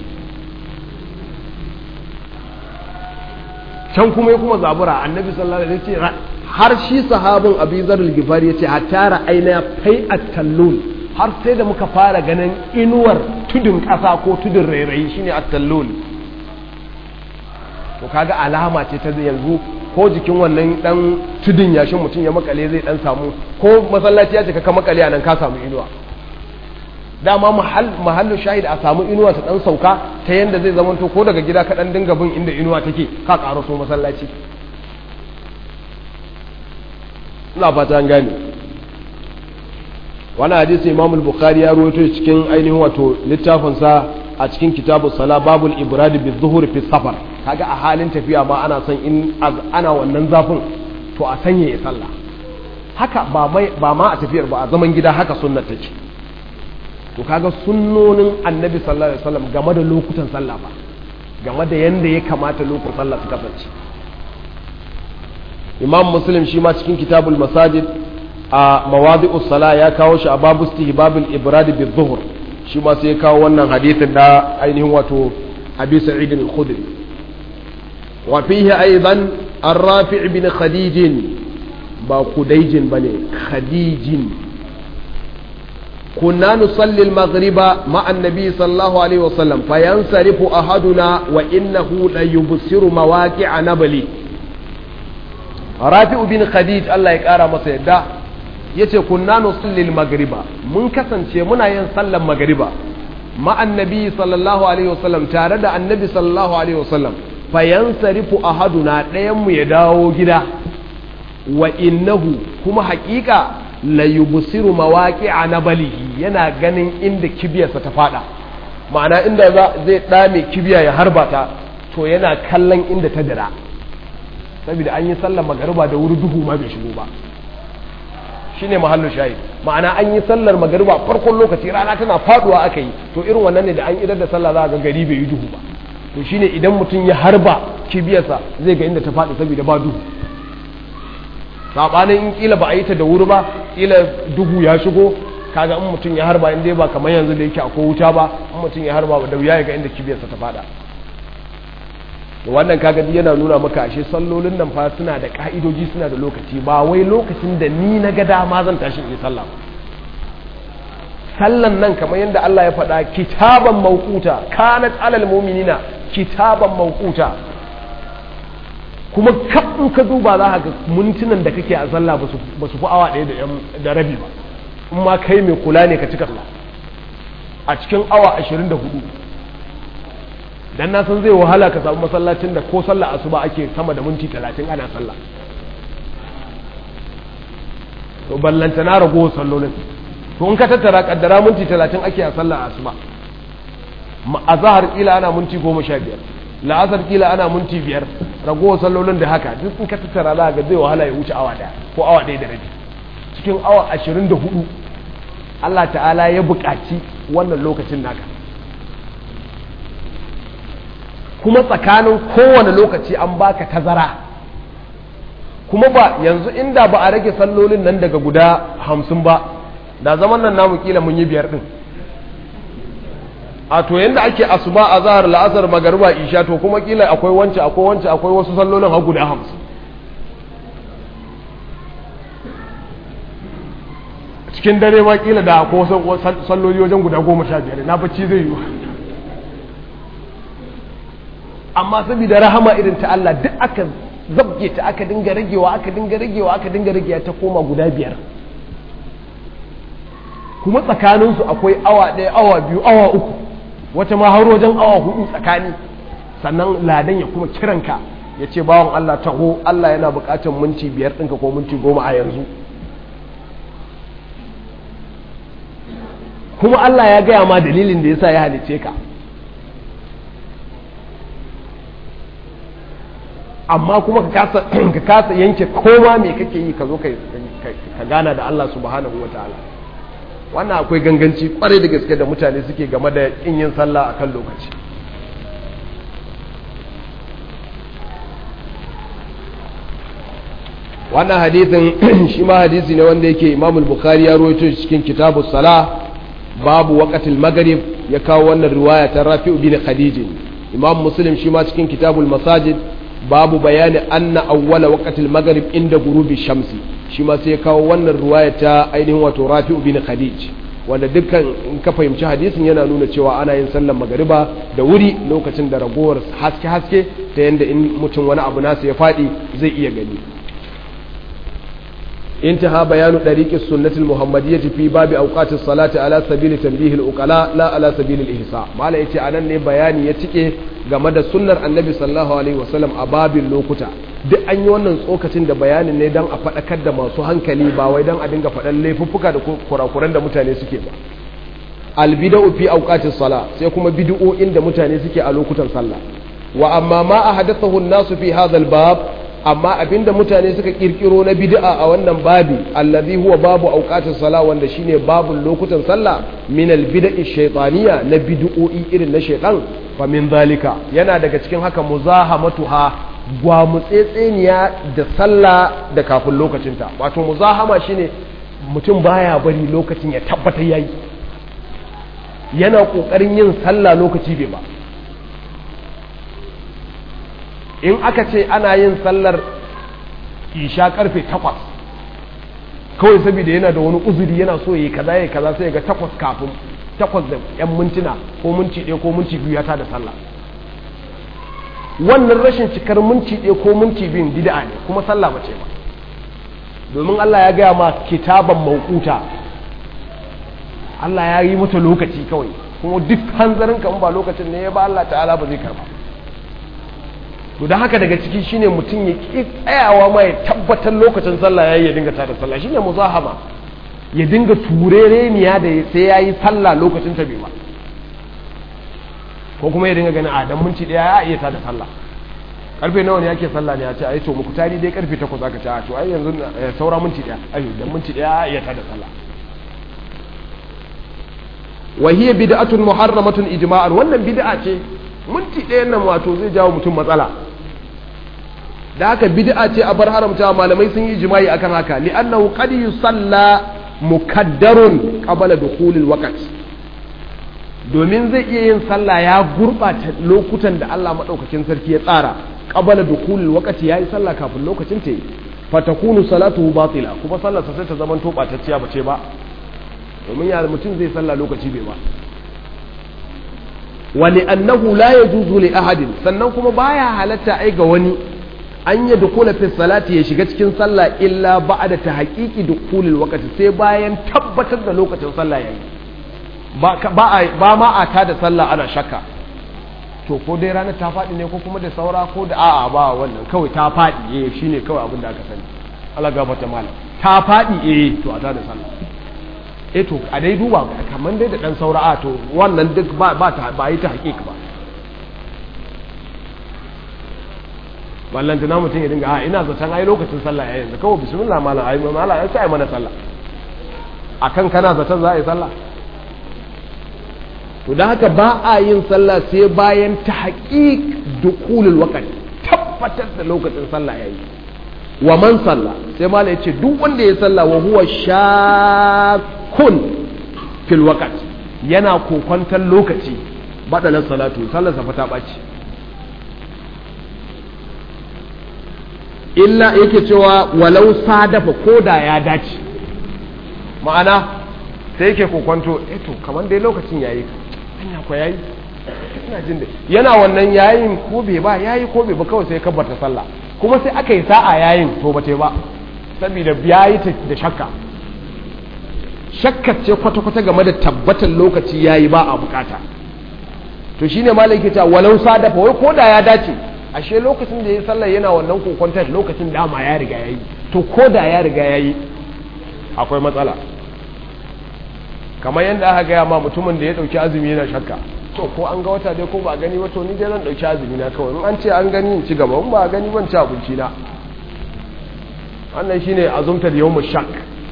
can kuma ya kuma zabura annabi sallallahu alaihi wasallam har shi sahabin abizar al-gifar ya ce hatta ra'ayna fai at-tallul har sai da muka fara ganin inuwar tudun ƙasa ko tudun rairayi shine at-tallul to kaga alama ce ta yanzu ko jikin wannan dan tudun yashin mutum ya makale zai dan samu ko masallaci ya cika ka makale a nan ka samu inuwa dama mahallu shahid a samu inuwa ta dan sauka ta yanda zai zamanto ko daga gida ka dan dinga bin inda inuwa take ka karo so masallaci ina fata an gane wani hadisi imam al-bukhari ya rawaito cikin ainihin wato littafin sa a cikin kitabu sala babul ibrad bi dhuhur fi safar kaga a halin tafiya ma ana son in ana wannan zafin to a sanya ya sallah haka ba ba ma a tafiyar ba a zaman gida haka sunnar take to kaga sunnonin annabi sallallahu alaihi wasallam game da lokutan sallah ba game da yanda ya kamata lokutan sallah su kasance imam muslim shi ma cikin kitabul masajid a mawadi'us sala ya kawo shi a babu istihbabul ibrad bi dhuhr shi ma sai ya kawo wannan hadithin da ainihin wato abi sa'id al-khudri wa fihi aidan ar-rafi' bin khadij ba kudayjin bane khadijin كنا نصلي المغرب مع النبي صلى الله عليه وسلم فينصرف أحدنا وإنه ليبصر مواقع نبلي رافع بن خديج الله يقارى مسيدا yace kunna nusalli al-maghriba mun kasance muna yin sallar magriba ma annabi sallallahu alaihi wasallam tare da annabi sallallahu alaihi wasallam fa yansarifu ahaduna ɗayan mu ya dawo gida wa innahu kuma haƙiƙa la yubsiru mawaqi'a nabalihi yana ganin inda kibiyarsa ta fada ma'ana inda zai dame kibiya ya harba ta to yana kallon inda ta dira saboda an yi sallar magariba da wuri duhu ma bai shigo ba shine mahallu shahid ma'ana an yi sallar magariba farkon lokaci rana tana faduwa aka yi to irin wannan ne da an idar da sallah za ga gari bai yi duhu ba to shine idan mutum ya harba kibiyarsa zai ga inda ta faɗi saboda ba duhu sabanin in kila ba a yi ta da wuri ba kila duhu ya shigo kaga in mutum ya harba in dai ba kamar yanzu da yake akwai wuta ba in mutum ya harba da wuya ya ga inda kibiyarsa ta fada wannan kaga yana nuna maka ashe sallolin nan fa suna da ka'idoji suna da lokaci ba wai lokacin da ni na ga dama zan tashi in yi sallah sallan nan kamar yadda Allah ya faɗa kitaban mawquta kanat alal mu'minina kitaban mawquta kuma kafin ka duba za ka ga mintunan da kake a sallah ba su fi awa ɗaya da rabi ba in ma kai mai kula ne ka cika sallah a cikin awa ashirin da hudu dan na san zai wahala ka samu masallacin da ko sallah asuba ake sama da minti talatin ana sallah to ballanta na rago sallolin to in ka tattara kaddara minti talatin ake a sallah asuba a zahar kila ana minti goma sha biyar la'asar kila ana minti biyar ragowar sallolin da haka duk in ka tattara za ga zai wahala ya wuce awa daya ko awa daya da rabi cikin awa ashirin da hudu Allah ta'ala ya buƙaci wannan lokacin naka kuma tsakanin kowane lokaci an baka tazara kuma ba yanzu inda ba a rage sallolin nan daga guda hamsin ba da zaman nan namu kila mun yi biyar din a to yanda ake asuba a zahar la'asar magariba isha to kuma kila akwai wance akwai wance akwai wasu sallolin har guda hamsin cikin dare ma kila da akwai wasu salloli wajen guda goma sha biyar na bacci zai yi amma saboda rahama irin ta Allah duk aka zabge ta aka dinga ragewa aka dinga ragewa aka dinga ragewa ta koma guda biyar kuma tsakaninsu akwai awa ɗaya awa biyu awa uku wata ma har wajen awa hudu tsakani sannan ladan ya kuma kiranka ya ce bawan Allah taho Allah yana buƙatar minti biyar ɗinka ko minti goma a yanzu kuma Allah ya gaya ma dalilin da yasa ya halice ka amma kuma ka kasa yanke koma me kake yi ka zo ka gana da Allah subhanahu wa ta'ala wannan akwai ganganci kwarai da gaske da mutane suke game da kin yin sallah akan lokaci wannan hadithin shi ma hadisi ne wanda yake imamul bukhari ya rawaito cikin kitabu sala babu waqatil maghrib ya kawo wannan riwaya ta rafi'u bin khadij imam muslim shi ma cikin kitabul masajid babu bayani anna awwala waqtil maghrib inda gurubi shamsi shi ma sai ya kawo wannan ruwaya ta ainihin wato Rafi'u bin Khadij wanda dukkan in ka fahimci hadisin yana nuna cewa ana yin sallar magariba da wuri lokacin da ragowar haske haske ta yanda in mutum wani abu nasa ya faɗi zai iya gani انتهى بيان طريق السنة المحمدية في باب أوقات الصلاة على سبيل تنبيه الأقلاء لا على سبيل الإحصاء ما لا يتي أنا ne bayani ya cike game da sunnar annabi sallallahu alaihi wasallam a babin lokuta duk an yi wannan tsokacin da bayanin ne don a faɗakar da masu hankali ba wai don a dinga faɗan laifuffuka da kurakuran da mutane suke ba albida'u fi awqatis sala sai kuma bid'o'in da mutane suke a lokutan sallah wa amma ma ahadathahu an-nasu fi hadha al-bab amma abinda mutane suka kirkiro na bid'a a wannan babi allazi huwa babu auqatus sala wanda shine babun lokutan sallah min albid'i shaytaniya na bid'o'i irin na shaytan fa min zalika yana daga cikin haka muzahamatuha gwamutsetseniya da sallah da kafin lokacinta wato muzahama shine mutum baya bari lokacin ya tabbata yayi yana kokarin yin sallah lokaci bai ba in aka ce ana yin sallar isha karfe takwas kawai saboda yana da wani uzuri yana so yi kaza ya kaza sai ga takwas kafin takwas da yan mintuna ko minti ɗaya ko minti biyu ya tada sallah wannan rashin cikar minti ɗaya ko minti biyun bid'a ne kuma sallah bace ba domin Allah ya gaya ma kitaban mauquta Allah ya yi mata lokaci kawai kuma duk hanzarin ka ba lokacin ne ya ba Allah ta'ala ba zai karba to da haka daga ciki shine mutum ya ki tsayawa ma ya tabbatar lokacin sallah yayi ya dinga tada sallah shine muzahama ya dinga turereniya da sai yayi sallah lokacin ta bai ba ko kuma ya dinga ganin a dan minti daya ya iya tada sallah karfe nawa ne yake sallah ne ya ce ai to muku tari dai karfe 8 aka ce a to ai yanzu saura minti daya ai dan minti daya ya iya tada sallah wa hiya bid'atun muharramatun ijma'an wannan bid'a ce minti ɗayan nan wato zai jawo mutum matsala da haka bid'a ce a bar haramta malamai sun yi ijma'i akan haka li'annahu qad yusalla mukaddarun qabla dukhulil waqt domin zai iya yin sallah ya gurbata lokutan da Allah madaukakin sarki ya tsara qabla dukhulil waqt yayi sallah kafin lokacin ta yi fatakunu salatuhu batila kuma sallarsa sai ta zama to batacciya bace ba domin ya mutum zai sallah lokaci bai ba wani annahu la yajuzu li ahadin sannan kuma baya halatta ai ga wani an yi dukula fi salati ya shiga cikin sallah illa ba'da ta haqiqi dukulil waqti sai bayan tabbatar da lokacin sallah yayi ba ba ma a ta da sallah ana shakka to ko dai ranar ta faɗi ne ko kuma da saura ko da a'a ba wannan kawai ta faɗi eh shine kawai abin da aka sani Allah gafarta malam ta faɗi eh to a ta da sallah eh to a dai duba kamar dai da dan saura a to wannan duk ba ba ta ba yi ta hakika ba wallan tana mutum ya dinga a ina zaton ai lokacin sallah yayin da kawai bismillah malam ai malam ai sai mana sallah akan kana zaton za a yi sallah to dan haka ba a yin sallah sai bayan ta haqiq dukulul waqti tabbatar da lokacin sallah yayi wa man salla sai malam ya ce duk wanda ya salla wa huwa shakun fil waqt yana kokwantar lokaci badalan salatu sallarsa fa ta baci illa yake cewa walau sadafa koda ya dace ma'ana sai yake kokwanto eh to kamar dai lokacin yayi anya ko yayi ina jin da yana wannan yayin ko bai ba yayi ko bai ba kawai sai kabbata sallah kuma sai aka yi sa'a yayin to ba ba saboda yayi ta da shakka shakka ce kwata-kwata game da tabbatar lokaci yayi ba a bukata to shine malai ke ta walau sadafa wai ko da ya dace ashe lokacin da ya sallar yana wannan kokontar lokacin dama ya riga yayi to ko da ya riga yayi akwai matsala kamar yadda aka gaya ma mutumin da ya dauki azumi yana shakka to ko an ga wata dai ko ba a gani ba to ni dai zan dauki azumi na kawai in an ce an gani in ci gaba in ba a gani ban ci abinci na wannan shine azumtar yawmu shak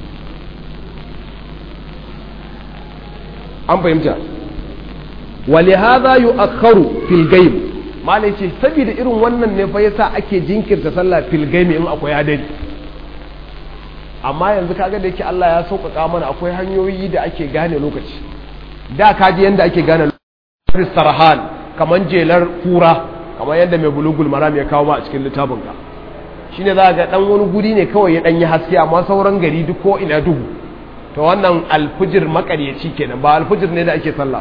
an fahimta ولهذا يؤخر في الغيب malai ce saboda irin wannan ne fa yasa ake jinkirta sallah fil gaimi in akwai hadari amma yanzu kaga da yake Allah ya sauƙaƙa mana akwai hanyoyi da ake gane lokaci da kaji yanda ake gane lokaci sarhan kaman jelar kura kamar yadda mai bulugul maram ya kawo ma a cikin littafin ka shine za ga dan wani guri ne kawai ya dan yi haske amma sauran gari duk ko ina duhu to wannan alfijir makaryaci kenan ba alfijir ne da ake sallah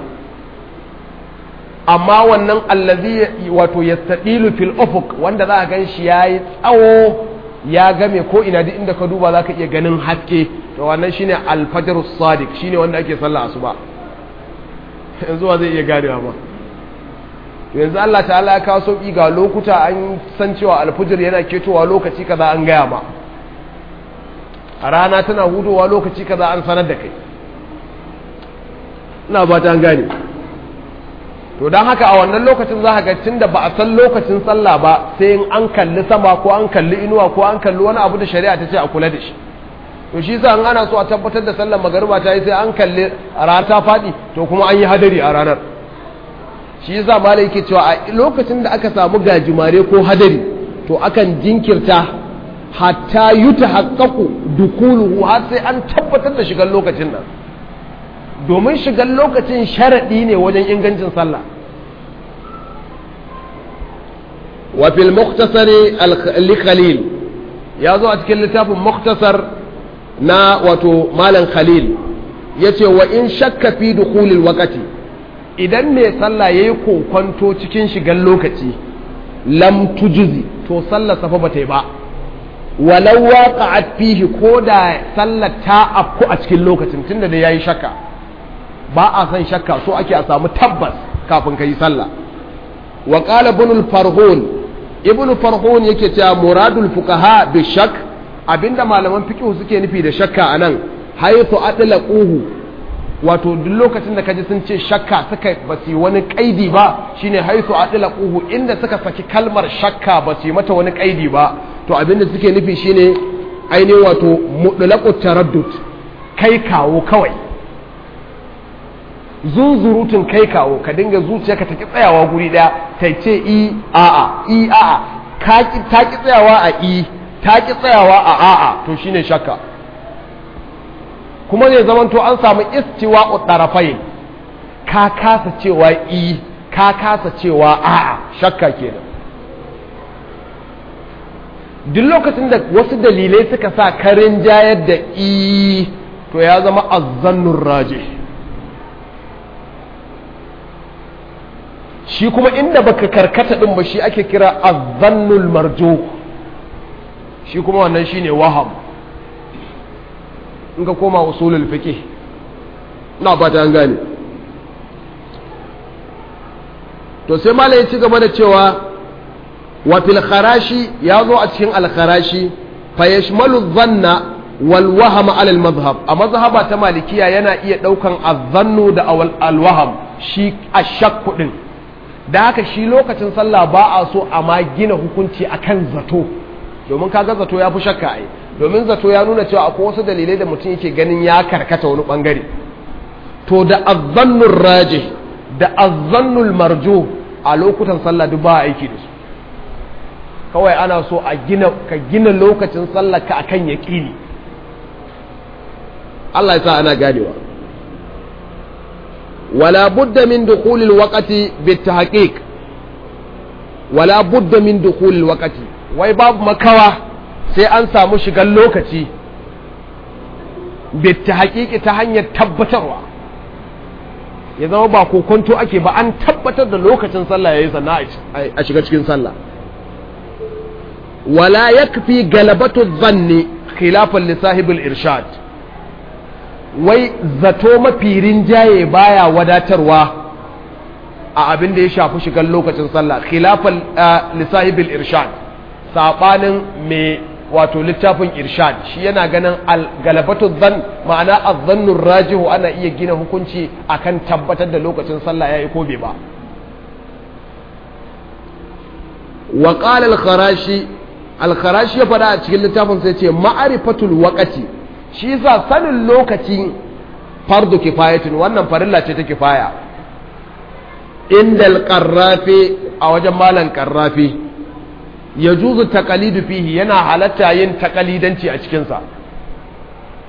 amma wannan allazi wato yastadilu fil ufuq wanda za a gan shi yayi tsawo ya game ko ina duk inda ka duba zaka iya ganin haske to wannan shine alfajr sadiq shine wanda ake sallah asuba yanzu wa zai iya ganewa ba yanzu Allah ta'ala ya kawo sauki ga lokuta an san cewa alfajr yana ketowa lokaci kaza an gaya ma a rana tana hudowa lokaci kaza an sanar da kai ina ba ta gane to don haka a wannan lokacin za ga tun da ba a san lokacin sallah ba sai in an kalli sama ko an kalli inuwa ko an kalli wani abu da shari'a ta ce a kula da shi to shi sa an ana so a tabbatar da sallar magariba ta yi sai an kalli rana ta faɗi to kuma an yi hadari a ranar shi yasa malai yake cewa a lokacin da aka samu gajimare ko hadari to akan jinkirta hatta yuta haqqaqu dukuluhu har sai an tabbatar da shigar lokacin nan domin shigar lokacin sharaɗi ne wajen ingancin sallah wa fil muktasari li khalil ya zo a cikin littafin muktasar na wato malam khalil ya ce wa in shakka fi dukhulil waqti idan mai sallah yayi kokonto cikin shigar lokaci lam tujuzi to sallar safa bata yi ba walau waqa'at fihi ko da sallar ta afku a cikin lokacin tunda da yayi shakka ba a san shakka so ake a samu tabbas kafin ka yi sallah wa qala ibn farhun ibn farhun yake cewa muradul fuqaha bi shak abinda malaman fiqh suke nufi da shakka anan haythu adlaquhu wato duk lokacin da kaji sun ce shakka suka ba su wani kaidi ba shine haythu adlaquhu inda suka saki kalmar shakka ba su mata wani kaidi ba to abinda suke nufi shine ainihin wato mutlaqut taraddud kai kawo kawai zunzurutun kai kawo ka dinga zuciya ka taki tsayawa guri daya ta ce i a'a i a'a ta ki tsayawa a i ta ki tsayawa a a'a to shine shakka kuma zai zaman to an samu istiwa utarafai ka kasa cewa i ka kasa cewa a'a shakka kenan duk lokacin da wasu dalilai suka sa karin jayar da i to ya zama azzannun rajih shi kuma inda baka karkata din ba shi ake kira azzannul marjo shi kuma wannan shine waham in ka koma usulul fiqh ina fata an gane to sai malai ya ci gaba da cewa wa fil kharashi ya zo a cikin al kharashi fa yashmalu dhanna wal wahama ala al madhhab a mazhaba ta malikiya yana iya daukan azzannu da al waham shi ashakku din da haka shi lokacin sallah ba a so a ma gina hukunci akan zato domin kaga zato ya fi shakka ai domin zato ya nuna cewa akwai wasu dalilai da mutum yake ganin ya karkata wani bangare to da azzannul raji da azzannul marjo a lokutan sallah duk ba aiki da su kawai ana so a gina ka gina lokacin sallah ka akan yaqini Allah ya sa ana ganewa ولا بد من دخول الوقت بالتحقيق ولا بد من دخول الوقت wai babu makawa sai an samu shigar lokaci bitta haƙiƙi ta hanyar tabbatarwa ya zama ba kokonto ake ba an tabbatar da lokacin sallah yayi sannan a shiga cikin sallah wala yakfi galabatu dhanni khilafan li sahibul irshad wai zato mafi rinjaye baya wadatarwa a abin da ya shafi shigar lokacin sallah khilafan lisahibil irshad sabanin mai wato littafin irshad shi yana ganin galabatu zan ma'ana azzannur rajihu ana iya gina hukunci akan tabbatar da lokacin sallah yayi ko bai ba wa qala al-kharashi al-kharashi ya fada a cikin littafin sai ce ma'rifatul waqti shi yasa sanin lokaci fardu kifayatin wannan farilla ce ta kifaya indal qarrafi a wajen malan qarrafi yajuzu taqalidu fihi yana halatta yin taqalidanci a cikin sa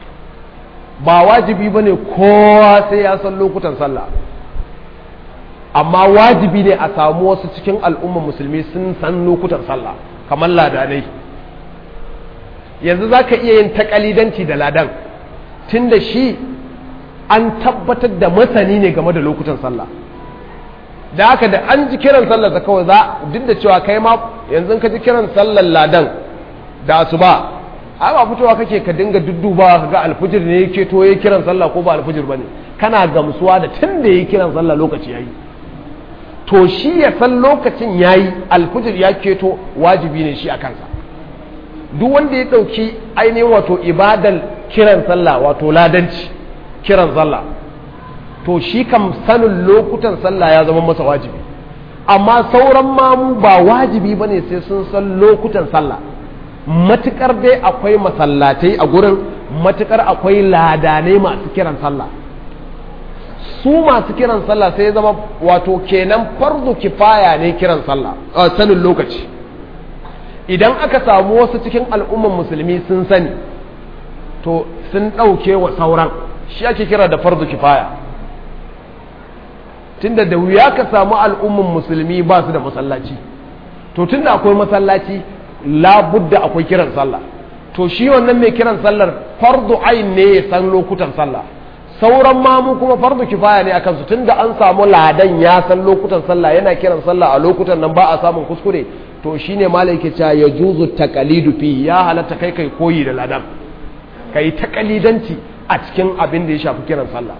ba wajibi bane kowa sai ya san lokutan sallah amma wajibi ne a samu wasu cikin al'ummar musulmi sun san lokutan sallah kamar ladanai yanzu za ka iya yin takalidanci da ladan tun da shi an tabbatar da masani ne game da lokutan sallah da haka da an ji kiran sallar da kawai za duk da cewa kai ma yanzu ka ji kiran sallar ladan da asuba ai ba fitowa kake ka dinga dudduba ka ga alfijir ne yake to yayi kiran sallah ko ba alfijir bane kana gamsuwa da tun da yayi kiran sallah lokaci yayi to shi ya san lokacin yayi alfijir ya keto wajibi ne shi a kansa duk wanda ya dauki ainihin wato ibadal kiran sallah wato ladanci kiran sallah to shi kam sanin lokutan sallah ya zama masa wajibi amma sauran mamu ba wajibi ba ne sai sun san lokutan sallah matukar dai akwai masallatai a gurin matukar akwai ladanai masu kiran sallah su masu kiran sallah sai zama wato kenan fardu kifaya ne kiran sallah sanin lokaci idan aka samu wasu cikin al'umman musulmi sun sani to sun ɗauke wa sauran shi ake kira da fardu kifaya tunda da wuya ka samu al'umman musulmi ba su da masallaci to tunda akwai masallaci labudda akwai kiran sallah to shi wannan mai kiran sallar fardu ain ne ya san lokutan sallah sauran mamu kuma fardu kifaya ne akan su tunda an samu ladan ya san lokutan sallah yana kiran sallah a lokutan nan ba a samun kuskure to shine malai ke cewa ya juzu taqalidu fi ya halatta kai kai koyi da ladan kai taqalidanci a cikin abin da ya shafi kiran sallah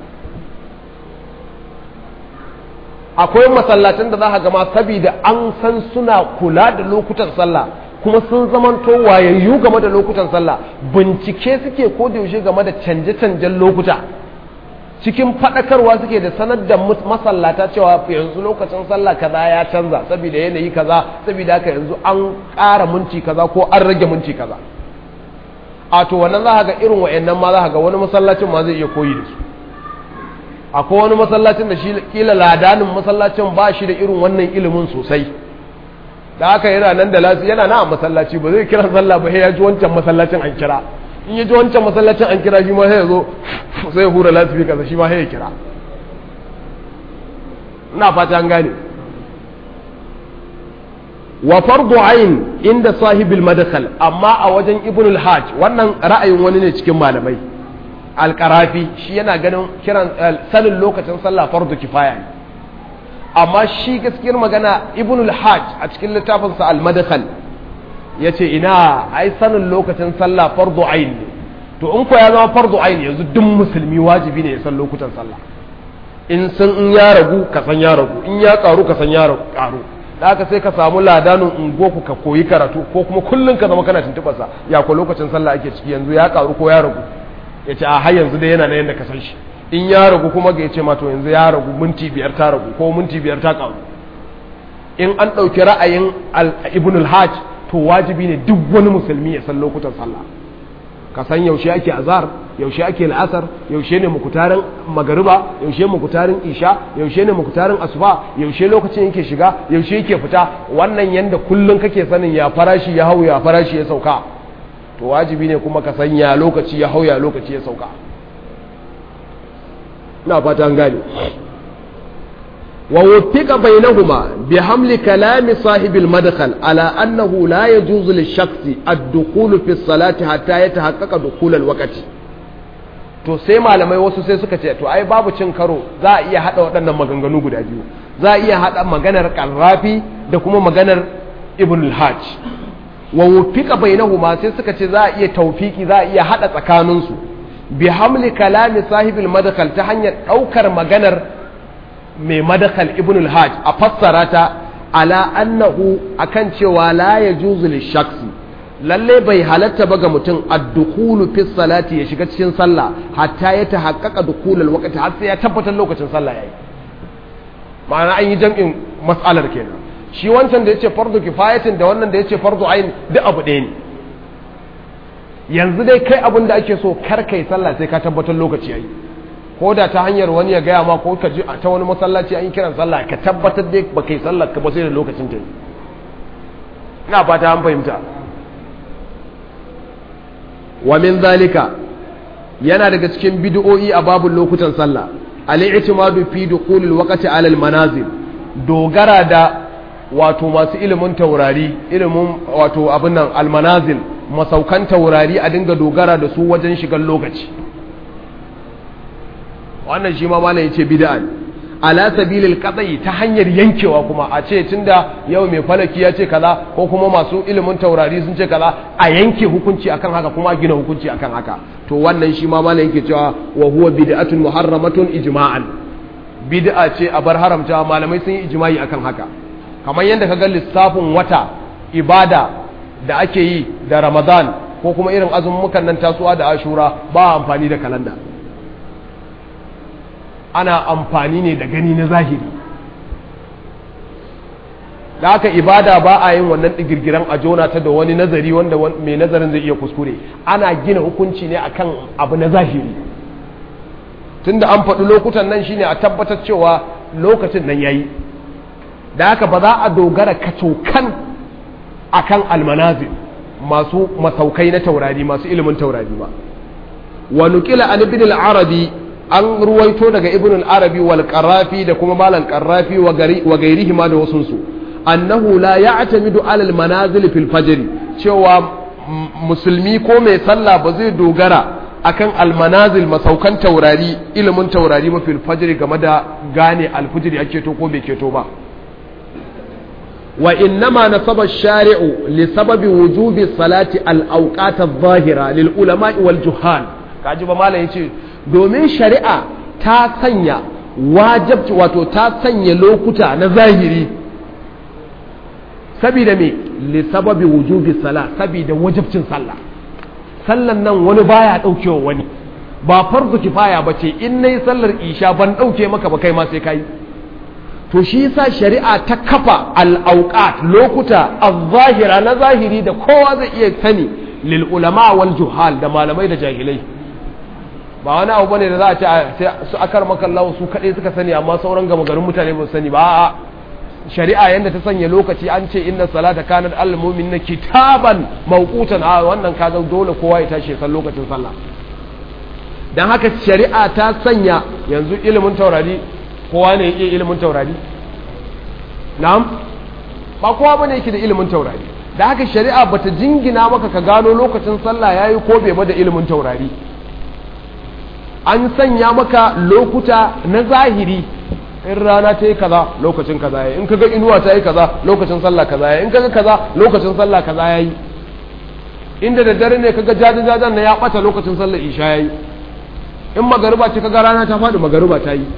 akwai masallacin da za ka gama saboda an san suna kula da lokutan sallah kuma sun zamanto wayayyu game da lokutan sallah bincike suke ko da yaushe game da canje-canjen lokuta cikin faɗakarwa suke da sanar da masallata cewa yanzu lokacin sallah kaza ya canza saboda yanayi kaza saboda haka yanzu an ƙara minti kaza ko an rage minti kaza a to wannan za ga irin wa'annan ma za ga wani masallacin ma zai iya koyi da su akwai wani masallacin da shi kila ladanin masallacin ba shi da irin wannan ilimin sosai da haka yana nan da lasu yana na a masallaci ba zai kira sallah ba sai ya ji wancan masallacin an kira in ya ji wancan masallacin an kira shi ma sai ya zo sai ya hura lasu kaza shi ma sai ya kira ina fata an gane wa fardu ain inda sahibil madkhal amma a wajen ibnul hajj wannan ra'ayin wani ne cikin malamai alƙarafi shi yana ganin kiran sanin lokacin sallah fardu kifaya ne amma shi gaskiyar magana ibnul hajj a cikin littafinsa al-madkhal yace ina ai sanin lokacin sallah fardu ain ne to in ko ya zama fardu ain yanzu duk musulmi wajibi ne ya san lokutan sallah in san in ya ragu ka san ya ragu in ya karu ka san ya karu da haka sai ka samu ladanin ungoku ka koyi karatu ko kuma kullum ka zama kana tuntuɓarsa ya ko lokacin sallah ake ciki yanzu ya karu ko ya ragu ya ce a har yanzu dai yana na yadda ka san shi in ya ragu kuma ga ya ce mato yanzu ya ragu minti biyar ta ragu ko minti biyar ta karu in an ɗauki ra'ayin ibn al-hajj to wajibi ne duk wani musulmi ya san lokutan sallah ka san yaushe ake azhar yaushe ake la'asar yaushe ne mukutarin magariba yaushe mukutarin isha yaushe ne mukutarin asuba yaushe lokacin yake shiga yaushe yake fita wannan yanda kullun kake sanin ya farashi ya hau ya farashi ya sauka to wajibi ne kuma ka san ya lokaci ya hau ya lokaci ya sauka na fata an gane wa wuffiqa bainahuma bi hamli kalami sahibi al-madkhal ala annahu la yajuzu lish-shakhsi ad-dukhul fi as-salati hatta yatahaqqaqa dukhul al-waqti to sai malamai wasu sai suka ce to ai babu cin karo za a iya hada waɗannan maganganu guda biyu za a iya hada maganar qarrafi da kuma maganar ibn al-hajj wa wuffiqa bainahuma sai suka ce za a iya tawfiki za a iya hada tsakaninsu bi hamli kalami sahibil madkhal ta hanyar daukar maganar mai madakal ibn al-hajj a fassara ta ala annahu akan cewa la yajuzu lishaksi lalle bai halatta ba ga mutum ad-dukhulu fi salati ya shiga cikin sallah hatta ya tahaqqaqa dukhulul waqti har sai ya tabbatar lokacin sallah yayi ma'ana an yi jam'in mas'alar kenan shi wancan da yace fardu kifayatin da wannan da yace fardu ain duk abu ɗaya ne yanzu dai kai abin da ake so kar kai sallah sai ka tabbatar lokaci yayi ko da ta hanyar wani ya gaya ma ko ka ji ta wani masallaci an yi kiran sallah ka tabbatar dai ba kai sallah ka ba sai da lokacin ta ina fata an fahimta wa min zalika yana daga cikin bid'o'i a babul lokutan sallah al-i'timadu fi dukhulil waqti ala al-manazil dogara da wato masu ilimin taurari ilimin wato abin nan almanazil masaukan taurari a dinga dogara da su wajen shigar lokaci wannan shi ma malam yace bid'a ne ala sabilil qat'i ta hanyar yankewa kuma a ce tunda yau mai falaki ya ce kaza ko kuma masu ilimin taurari sun ce kaza a yanke hukunci akan haka kuma a gina hukunci akan haka to wannan shi ma malam yake cewa wa huwa bid'atun muharramatun ijma'an bid'a ce a bar haramta malamai sun yi ijma'i akan haka kamar yadda ka ga lissafin wata ibada da ake yi da ramadan ko kuma irin azumukan nan tasuwa da ashura ba amfani da kalanda ana amfani ne da gani na zahiri da haka ibada ba a yin wannan digirgiran a jona ta da wani nazari wanda mai nazarin zai iya kuskure ana gina hukunci ne akan abu na zahiri tunda an faɗi lokutan nan shine a tabbatar cewa lokacin nan yayi da haka ba za a dogara kacokan akan almanazil masu masaukai na taurari masu ilimin taurari ba wa nuqila an ibn al-arabi an ruwaito daga ibn al-arabi wal qarafi da kuma malan qarafi wa gari wa gairihi ma da wasun su annahu la ya'tamidu ala al-manazil fil fajr cewa musulmi ko mai sallah ba zai dogara akan almanazil masaukan taurari ilimin taurari ba fil fajr game da gane alfujri ake to ko bai keto ba وإنما نصب الشارع لسبب وجوب الصلاة الأوقات الظاهرة للعلماء والجهال kaji ba malam yace domin shari'a ta sanya wajibci wato ta sanya lokuta na zahiri saboda me li sababi wujubi sala saboda wajibcin sallah sallan nan wani baya daukewa wani ba farzu kifaya bace in nayi sallar isha ban dauke maka ba kai ma sai kai to shi yasa shari'a ta kafa al'auqat lokuta az-zahira na zahiri da kowa zai iya sani lil ulama wal juhal da malamai da jahilai ba wani abu bane da za a ce sai su akar makallahu su kadai suka sani amma sauran gama garin mutane ba su sani ba a'a shari'a yanda ta sanya lokaci an ce inna salata kanat al mu'minina kitaban mawqutan a wannan kaga dole kowa ya tashi san lokacin sallah dan haka shari'a ta sanya yanzu ilimin taurari kowa ne yake ilimin taurari na'am ba kowa bane yake da ilimin taurari da haka shari'a bata jingina maka ka gano lokacin sallah yayi ko bai ba da ilimin taurari an sanya maka lokuta na zahiri in rana ta yi kaza lokacin kaza yayi in kaga inuwa ta yi kaza lokacin sallah kaza yayi in kaga kaza lokacin sallah kaza yayi inda da dare ne kaga jajajajan na ya bata lokacin sallar isha yayi in magariba ce kaga rana ta faɗi magariba ta yi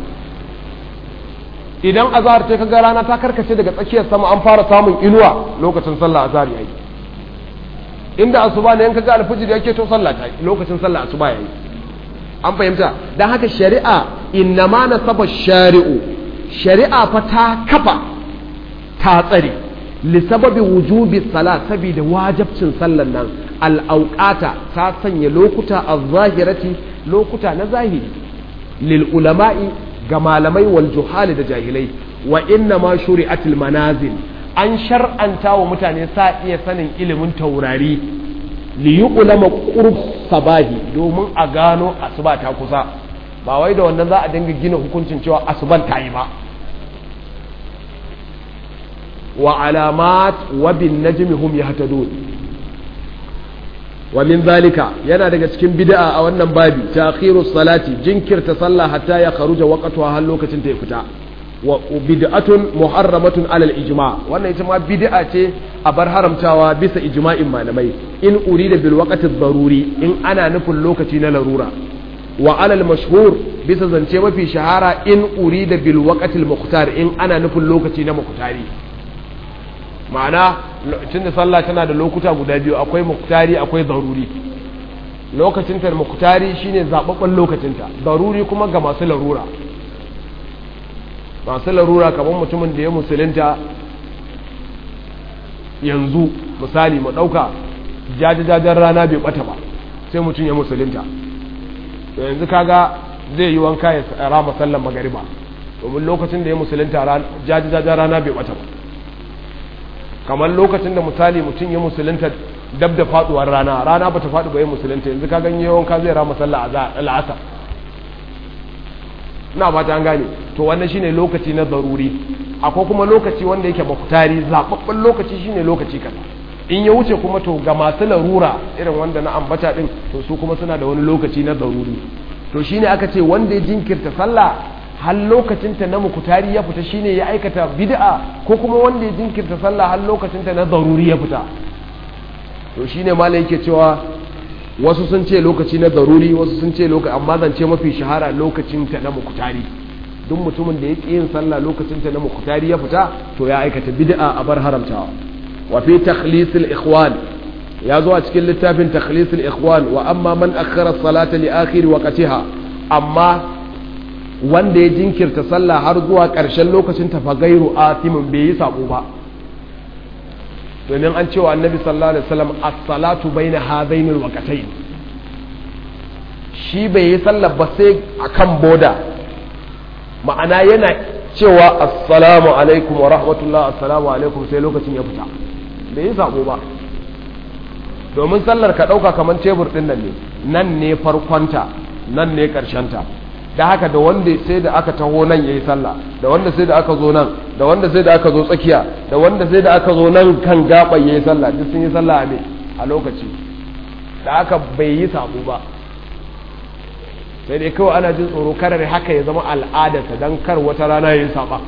idan azhar ce kaga rana ta karkace daga tsakiyar sama an fara samun inuwa lokacin sallah azhar yayi inda asuba ne in kaga alfijir yake to sallah ta lokacin sallah asuba yayi an fahimta dan haka shari'a innama nasaba shari'u shari'a fa ta kafa ta tsare li sababi wujubi salat saboda wajibcin sallan nan al-auqata ta sanya lokuta az-zahirati lokuta na zahiri lil ulama'i ga malamai wal juhali da jahilai wa inna ma shuri'atil manazil an shar'anta wa mutane sa iya sanin ilimin taurari li yuqlama qurb sabahi domin a gano asuba ta kusa ba wai da wannan za a dinga gina hukuncin cewa asuban ta yi ba wa alamat wa bin najmi hum yahtadun wa min zalika yana daga cikin bid'a a wannan babi ta'khiru salati jinkirta sallah hatta ya kharuja waqtuha har lokacin ta ya fita wa bid'atun muharramatun alal ijma wannan ita ma bid'a ce a bar haramtawa bisa ijma'in malamai in urida bil waqti daruri in ana nufin lokaci na larura wa alal mashhur bisa zance mafi shahara in urida bil waqti al muqtar in ana nufin lokaci na muqtari ma'ana tunda sallah tana da lokuta guda biyu akwai muktari akwai zaruri lokacinta da muktari shine zababben lokacinta zaruri kuma ga masu larura masu larura kamar mutumin da ya musulunta yanzu misali mu ɗauka jajajajen rana bai bata ba sai mutum ya musulunta to yanzu kaga zai yi wanka ya rama sallan magariba domin lokacin da ya musulunta jajajajen rana bai bata ba kamar lokacin da misali mutum ya musulunta dab da faduwar rana rana bata faɗi ba ya musulunta yanzu ka ganye wanka zai rama sallah a al'asar ina ba ta an gane to wannan shine lokaci na zaruri akwai kuma lokaci wanda yake mukutari zababben lokaci shine lokaci kaza in ya wuce kuma to ga masu larura irin wanda na ambata din to su kuma suna da wani lokaci na daruri to shine aka ce wanda ya jinkirta sallah har lokacinta na mukutari ya fita shine ya aikata bid'a ko kuma wanda ya jinkirta sallah har lokacinta na daruri ya fita to shine malai yake cewa wasu sun ce lokaci na daruri wasu sun ce lokaci amma zance mafi shahara lokacinta na mukutari duk mutumin da ya ƙi yin sallah lokacinta na mukutari ya fita to ya aikata bid'a a bar haramtawa wa fi takhlisil ikhwan ya zo a cikin littafin takhlisil ikhwan wa amma man akhara salata li akhir waqtiha amma wanda ya jinkirta sallah har zuwa ƙarshen lokacin ta fa gairu atimin bai yi sabo ba domin an cewa annabi sallallahu alaihi wasallam as-salatu baina hadaini al-waqtayn shi bai yi sallah ba sai akan boda ma'ana yana cewa assalamu alaikum wa rahmatullah assalamu alaikum sai lokacin ya fita bai yi sabo ba domin sallar ka ɗauka kamar tebur ɗin nan ne nan ne farkonta nan ne ta da haka da wanda sai da aka taho nan ya yi sallah da wanda sai da aka zo nan da wanda sai da aka zo tsakiya da wanda sai da aka zo nan kan gaɓan ya yi sallah duk sun yi sallah a me a lokaci da aka bai yi sabo ba sai dai kawai ana jin tsoro karar haka ya zama al'adarsa don kar wata rana ya yi saba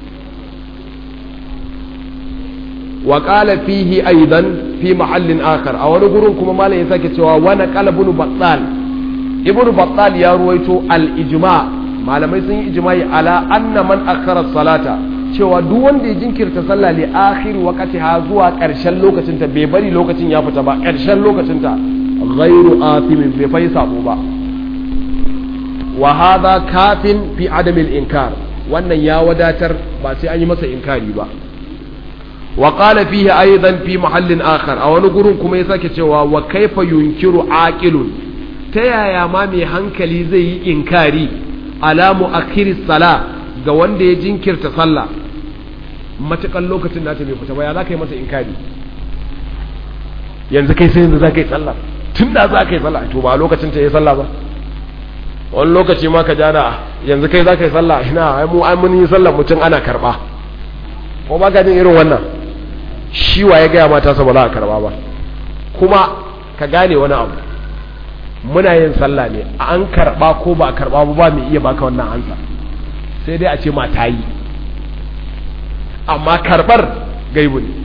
wa qala fihi aidan fi mahallin akhar a wani gurin kuma malam ya sake cewa wani qala ibn battal ibn battal ya ruwaito al ijma malamai sun yi ijma'i ala anna man akhara salata cewa duk wanda ya jinkirta sallah li akhir waqtiha zuwa karshen lokacin ta bai bari lokacin ya fita ba karshen lokacin ta ghairu athimin bai fai sabo ba wa hadha kafin fi adamil inkar wannan ya wadatar ba sai an yi masa inkari ba wa qala fihi aidan fi mahallin akhar a wani gurin kuma ya sake cewa wa kaifa yunkiru aqilun ta yaya ma mai hankali zai yi inkari ala mu'akhiris sala ga wanda ya jinkirta sallah matakan lokacin nata bai fita ba ya za ka yi masa inkari yanzu kai sai yanzu za ka yi sallah tun da za ka yi sallah to ba lokacin ta yi sallah ba wani lokaci ma ka jana yanzu kai za ka yi sallah ina ai mu ai mun yi sallah mutum ana karba ko ba ka jin irin wannan shi wa ya gaya mata sa ba za a karba ba kuma ka gane wani abu muna yin sallah ne an karba ko ba a karba ba ba mai iya baka wannan ansa sai dai a ce ma ta yi amma karbar gaibu ne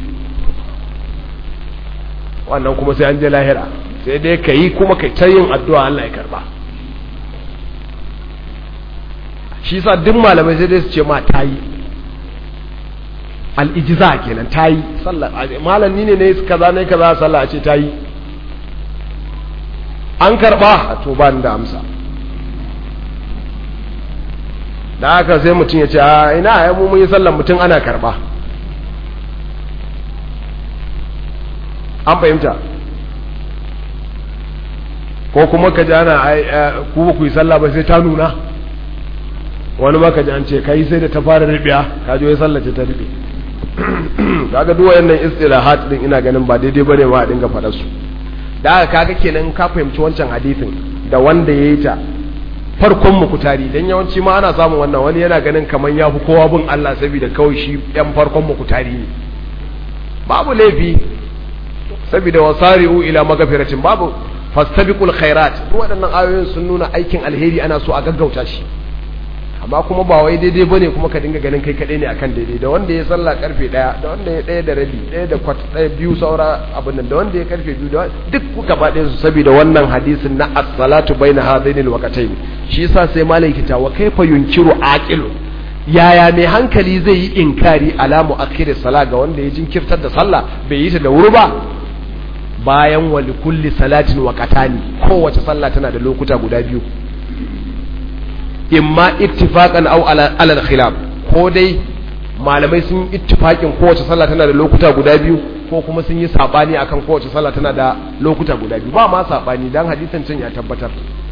wannan kuma sai an je lahira sai dai ka yi kuma ka ta yin addu'a Allah ya karba shi sa duk malamai sai dai su ce ma ta yi al'ijiza kenan ta yi sallah malam ni ne ne kaza ne kaza sallah a ce ta yi an karba a to ba ni da amsa da haka sai mutum ya ce a ina ya mu mun yi sallan mutum ana karba an fahimta ko kuma ka ji ana ku ba ku yi sallah ba sai ta nuna wani maka ji an ce kai sai da ta fara ribiya ka ji wai sallah ce ta ribe kaga duk wayannan istilahat din ina ganin ba daidai bane ma a dinga faɗa su da haka kaga kenan ka fahimci wancan hadisin da wanda yayi ta farkon mukutari dan yawanci ma ana samun wannan wani yana ganin kaman ya fi kowa bin Allah saboda kawai shi yan farkon mukutari ne babu laifi saboda wasari'u ila magfiratin babu fastabiqul khairat duk waɗannan ayoyin sun nuna aikin alheri ana so a gaggauta shi amma kuma ba wai daidai bane kuma ka dinga ganin kai kaɗai ne akan daidai da wanda ya sallah karfe ɗaya da wanda ya ɗaya da rabi ɗaya da kwat ɗaya biyu saura abin nan da wanda ya karfe biyu da duk kuka ba ɗaya su saboda wannan hadisin na as-salatu baina hadaini al-waqtayn shi yasa sai malai kita wa kaifa yunkiru aqilu yaya mai hankali zai yi inkari alamu akhir sala ga wanda ya jinkirtar da sallah bai yi ta da wuri ba bayan wa kulli salatin waqatani kowace sallah tana da lokuta guda biyu imma ittifaqan aw ala al-khilaf ko dai malamai sun ittifaqin kowace sallah tana da lokuta guda biyu ko kuma sun yi sabani akan kowace sallah tana da lokuta guda biyu ba ma sabani dan hadisin can ya tabbatar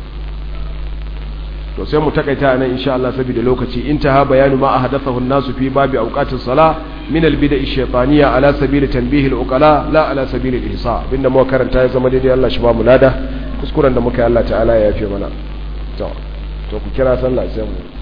to sai mu takaita nan insha Allah saboda lokaci intaha bayanu ma ahdathahu an-nasu fi babi awqatis salah min al-bid'a ash-shaytaniyya ala sabil tanbih al-uqala la ala sabil al-ihsa binda mu karanta ya zama daidai Allah shi ba mu lada kuskuren da muka yi Allah ta'ala ya yafe mana to to ku kira sallah sai mu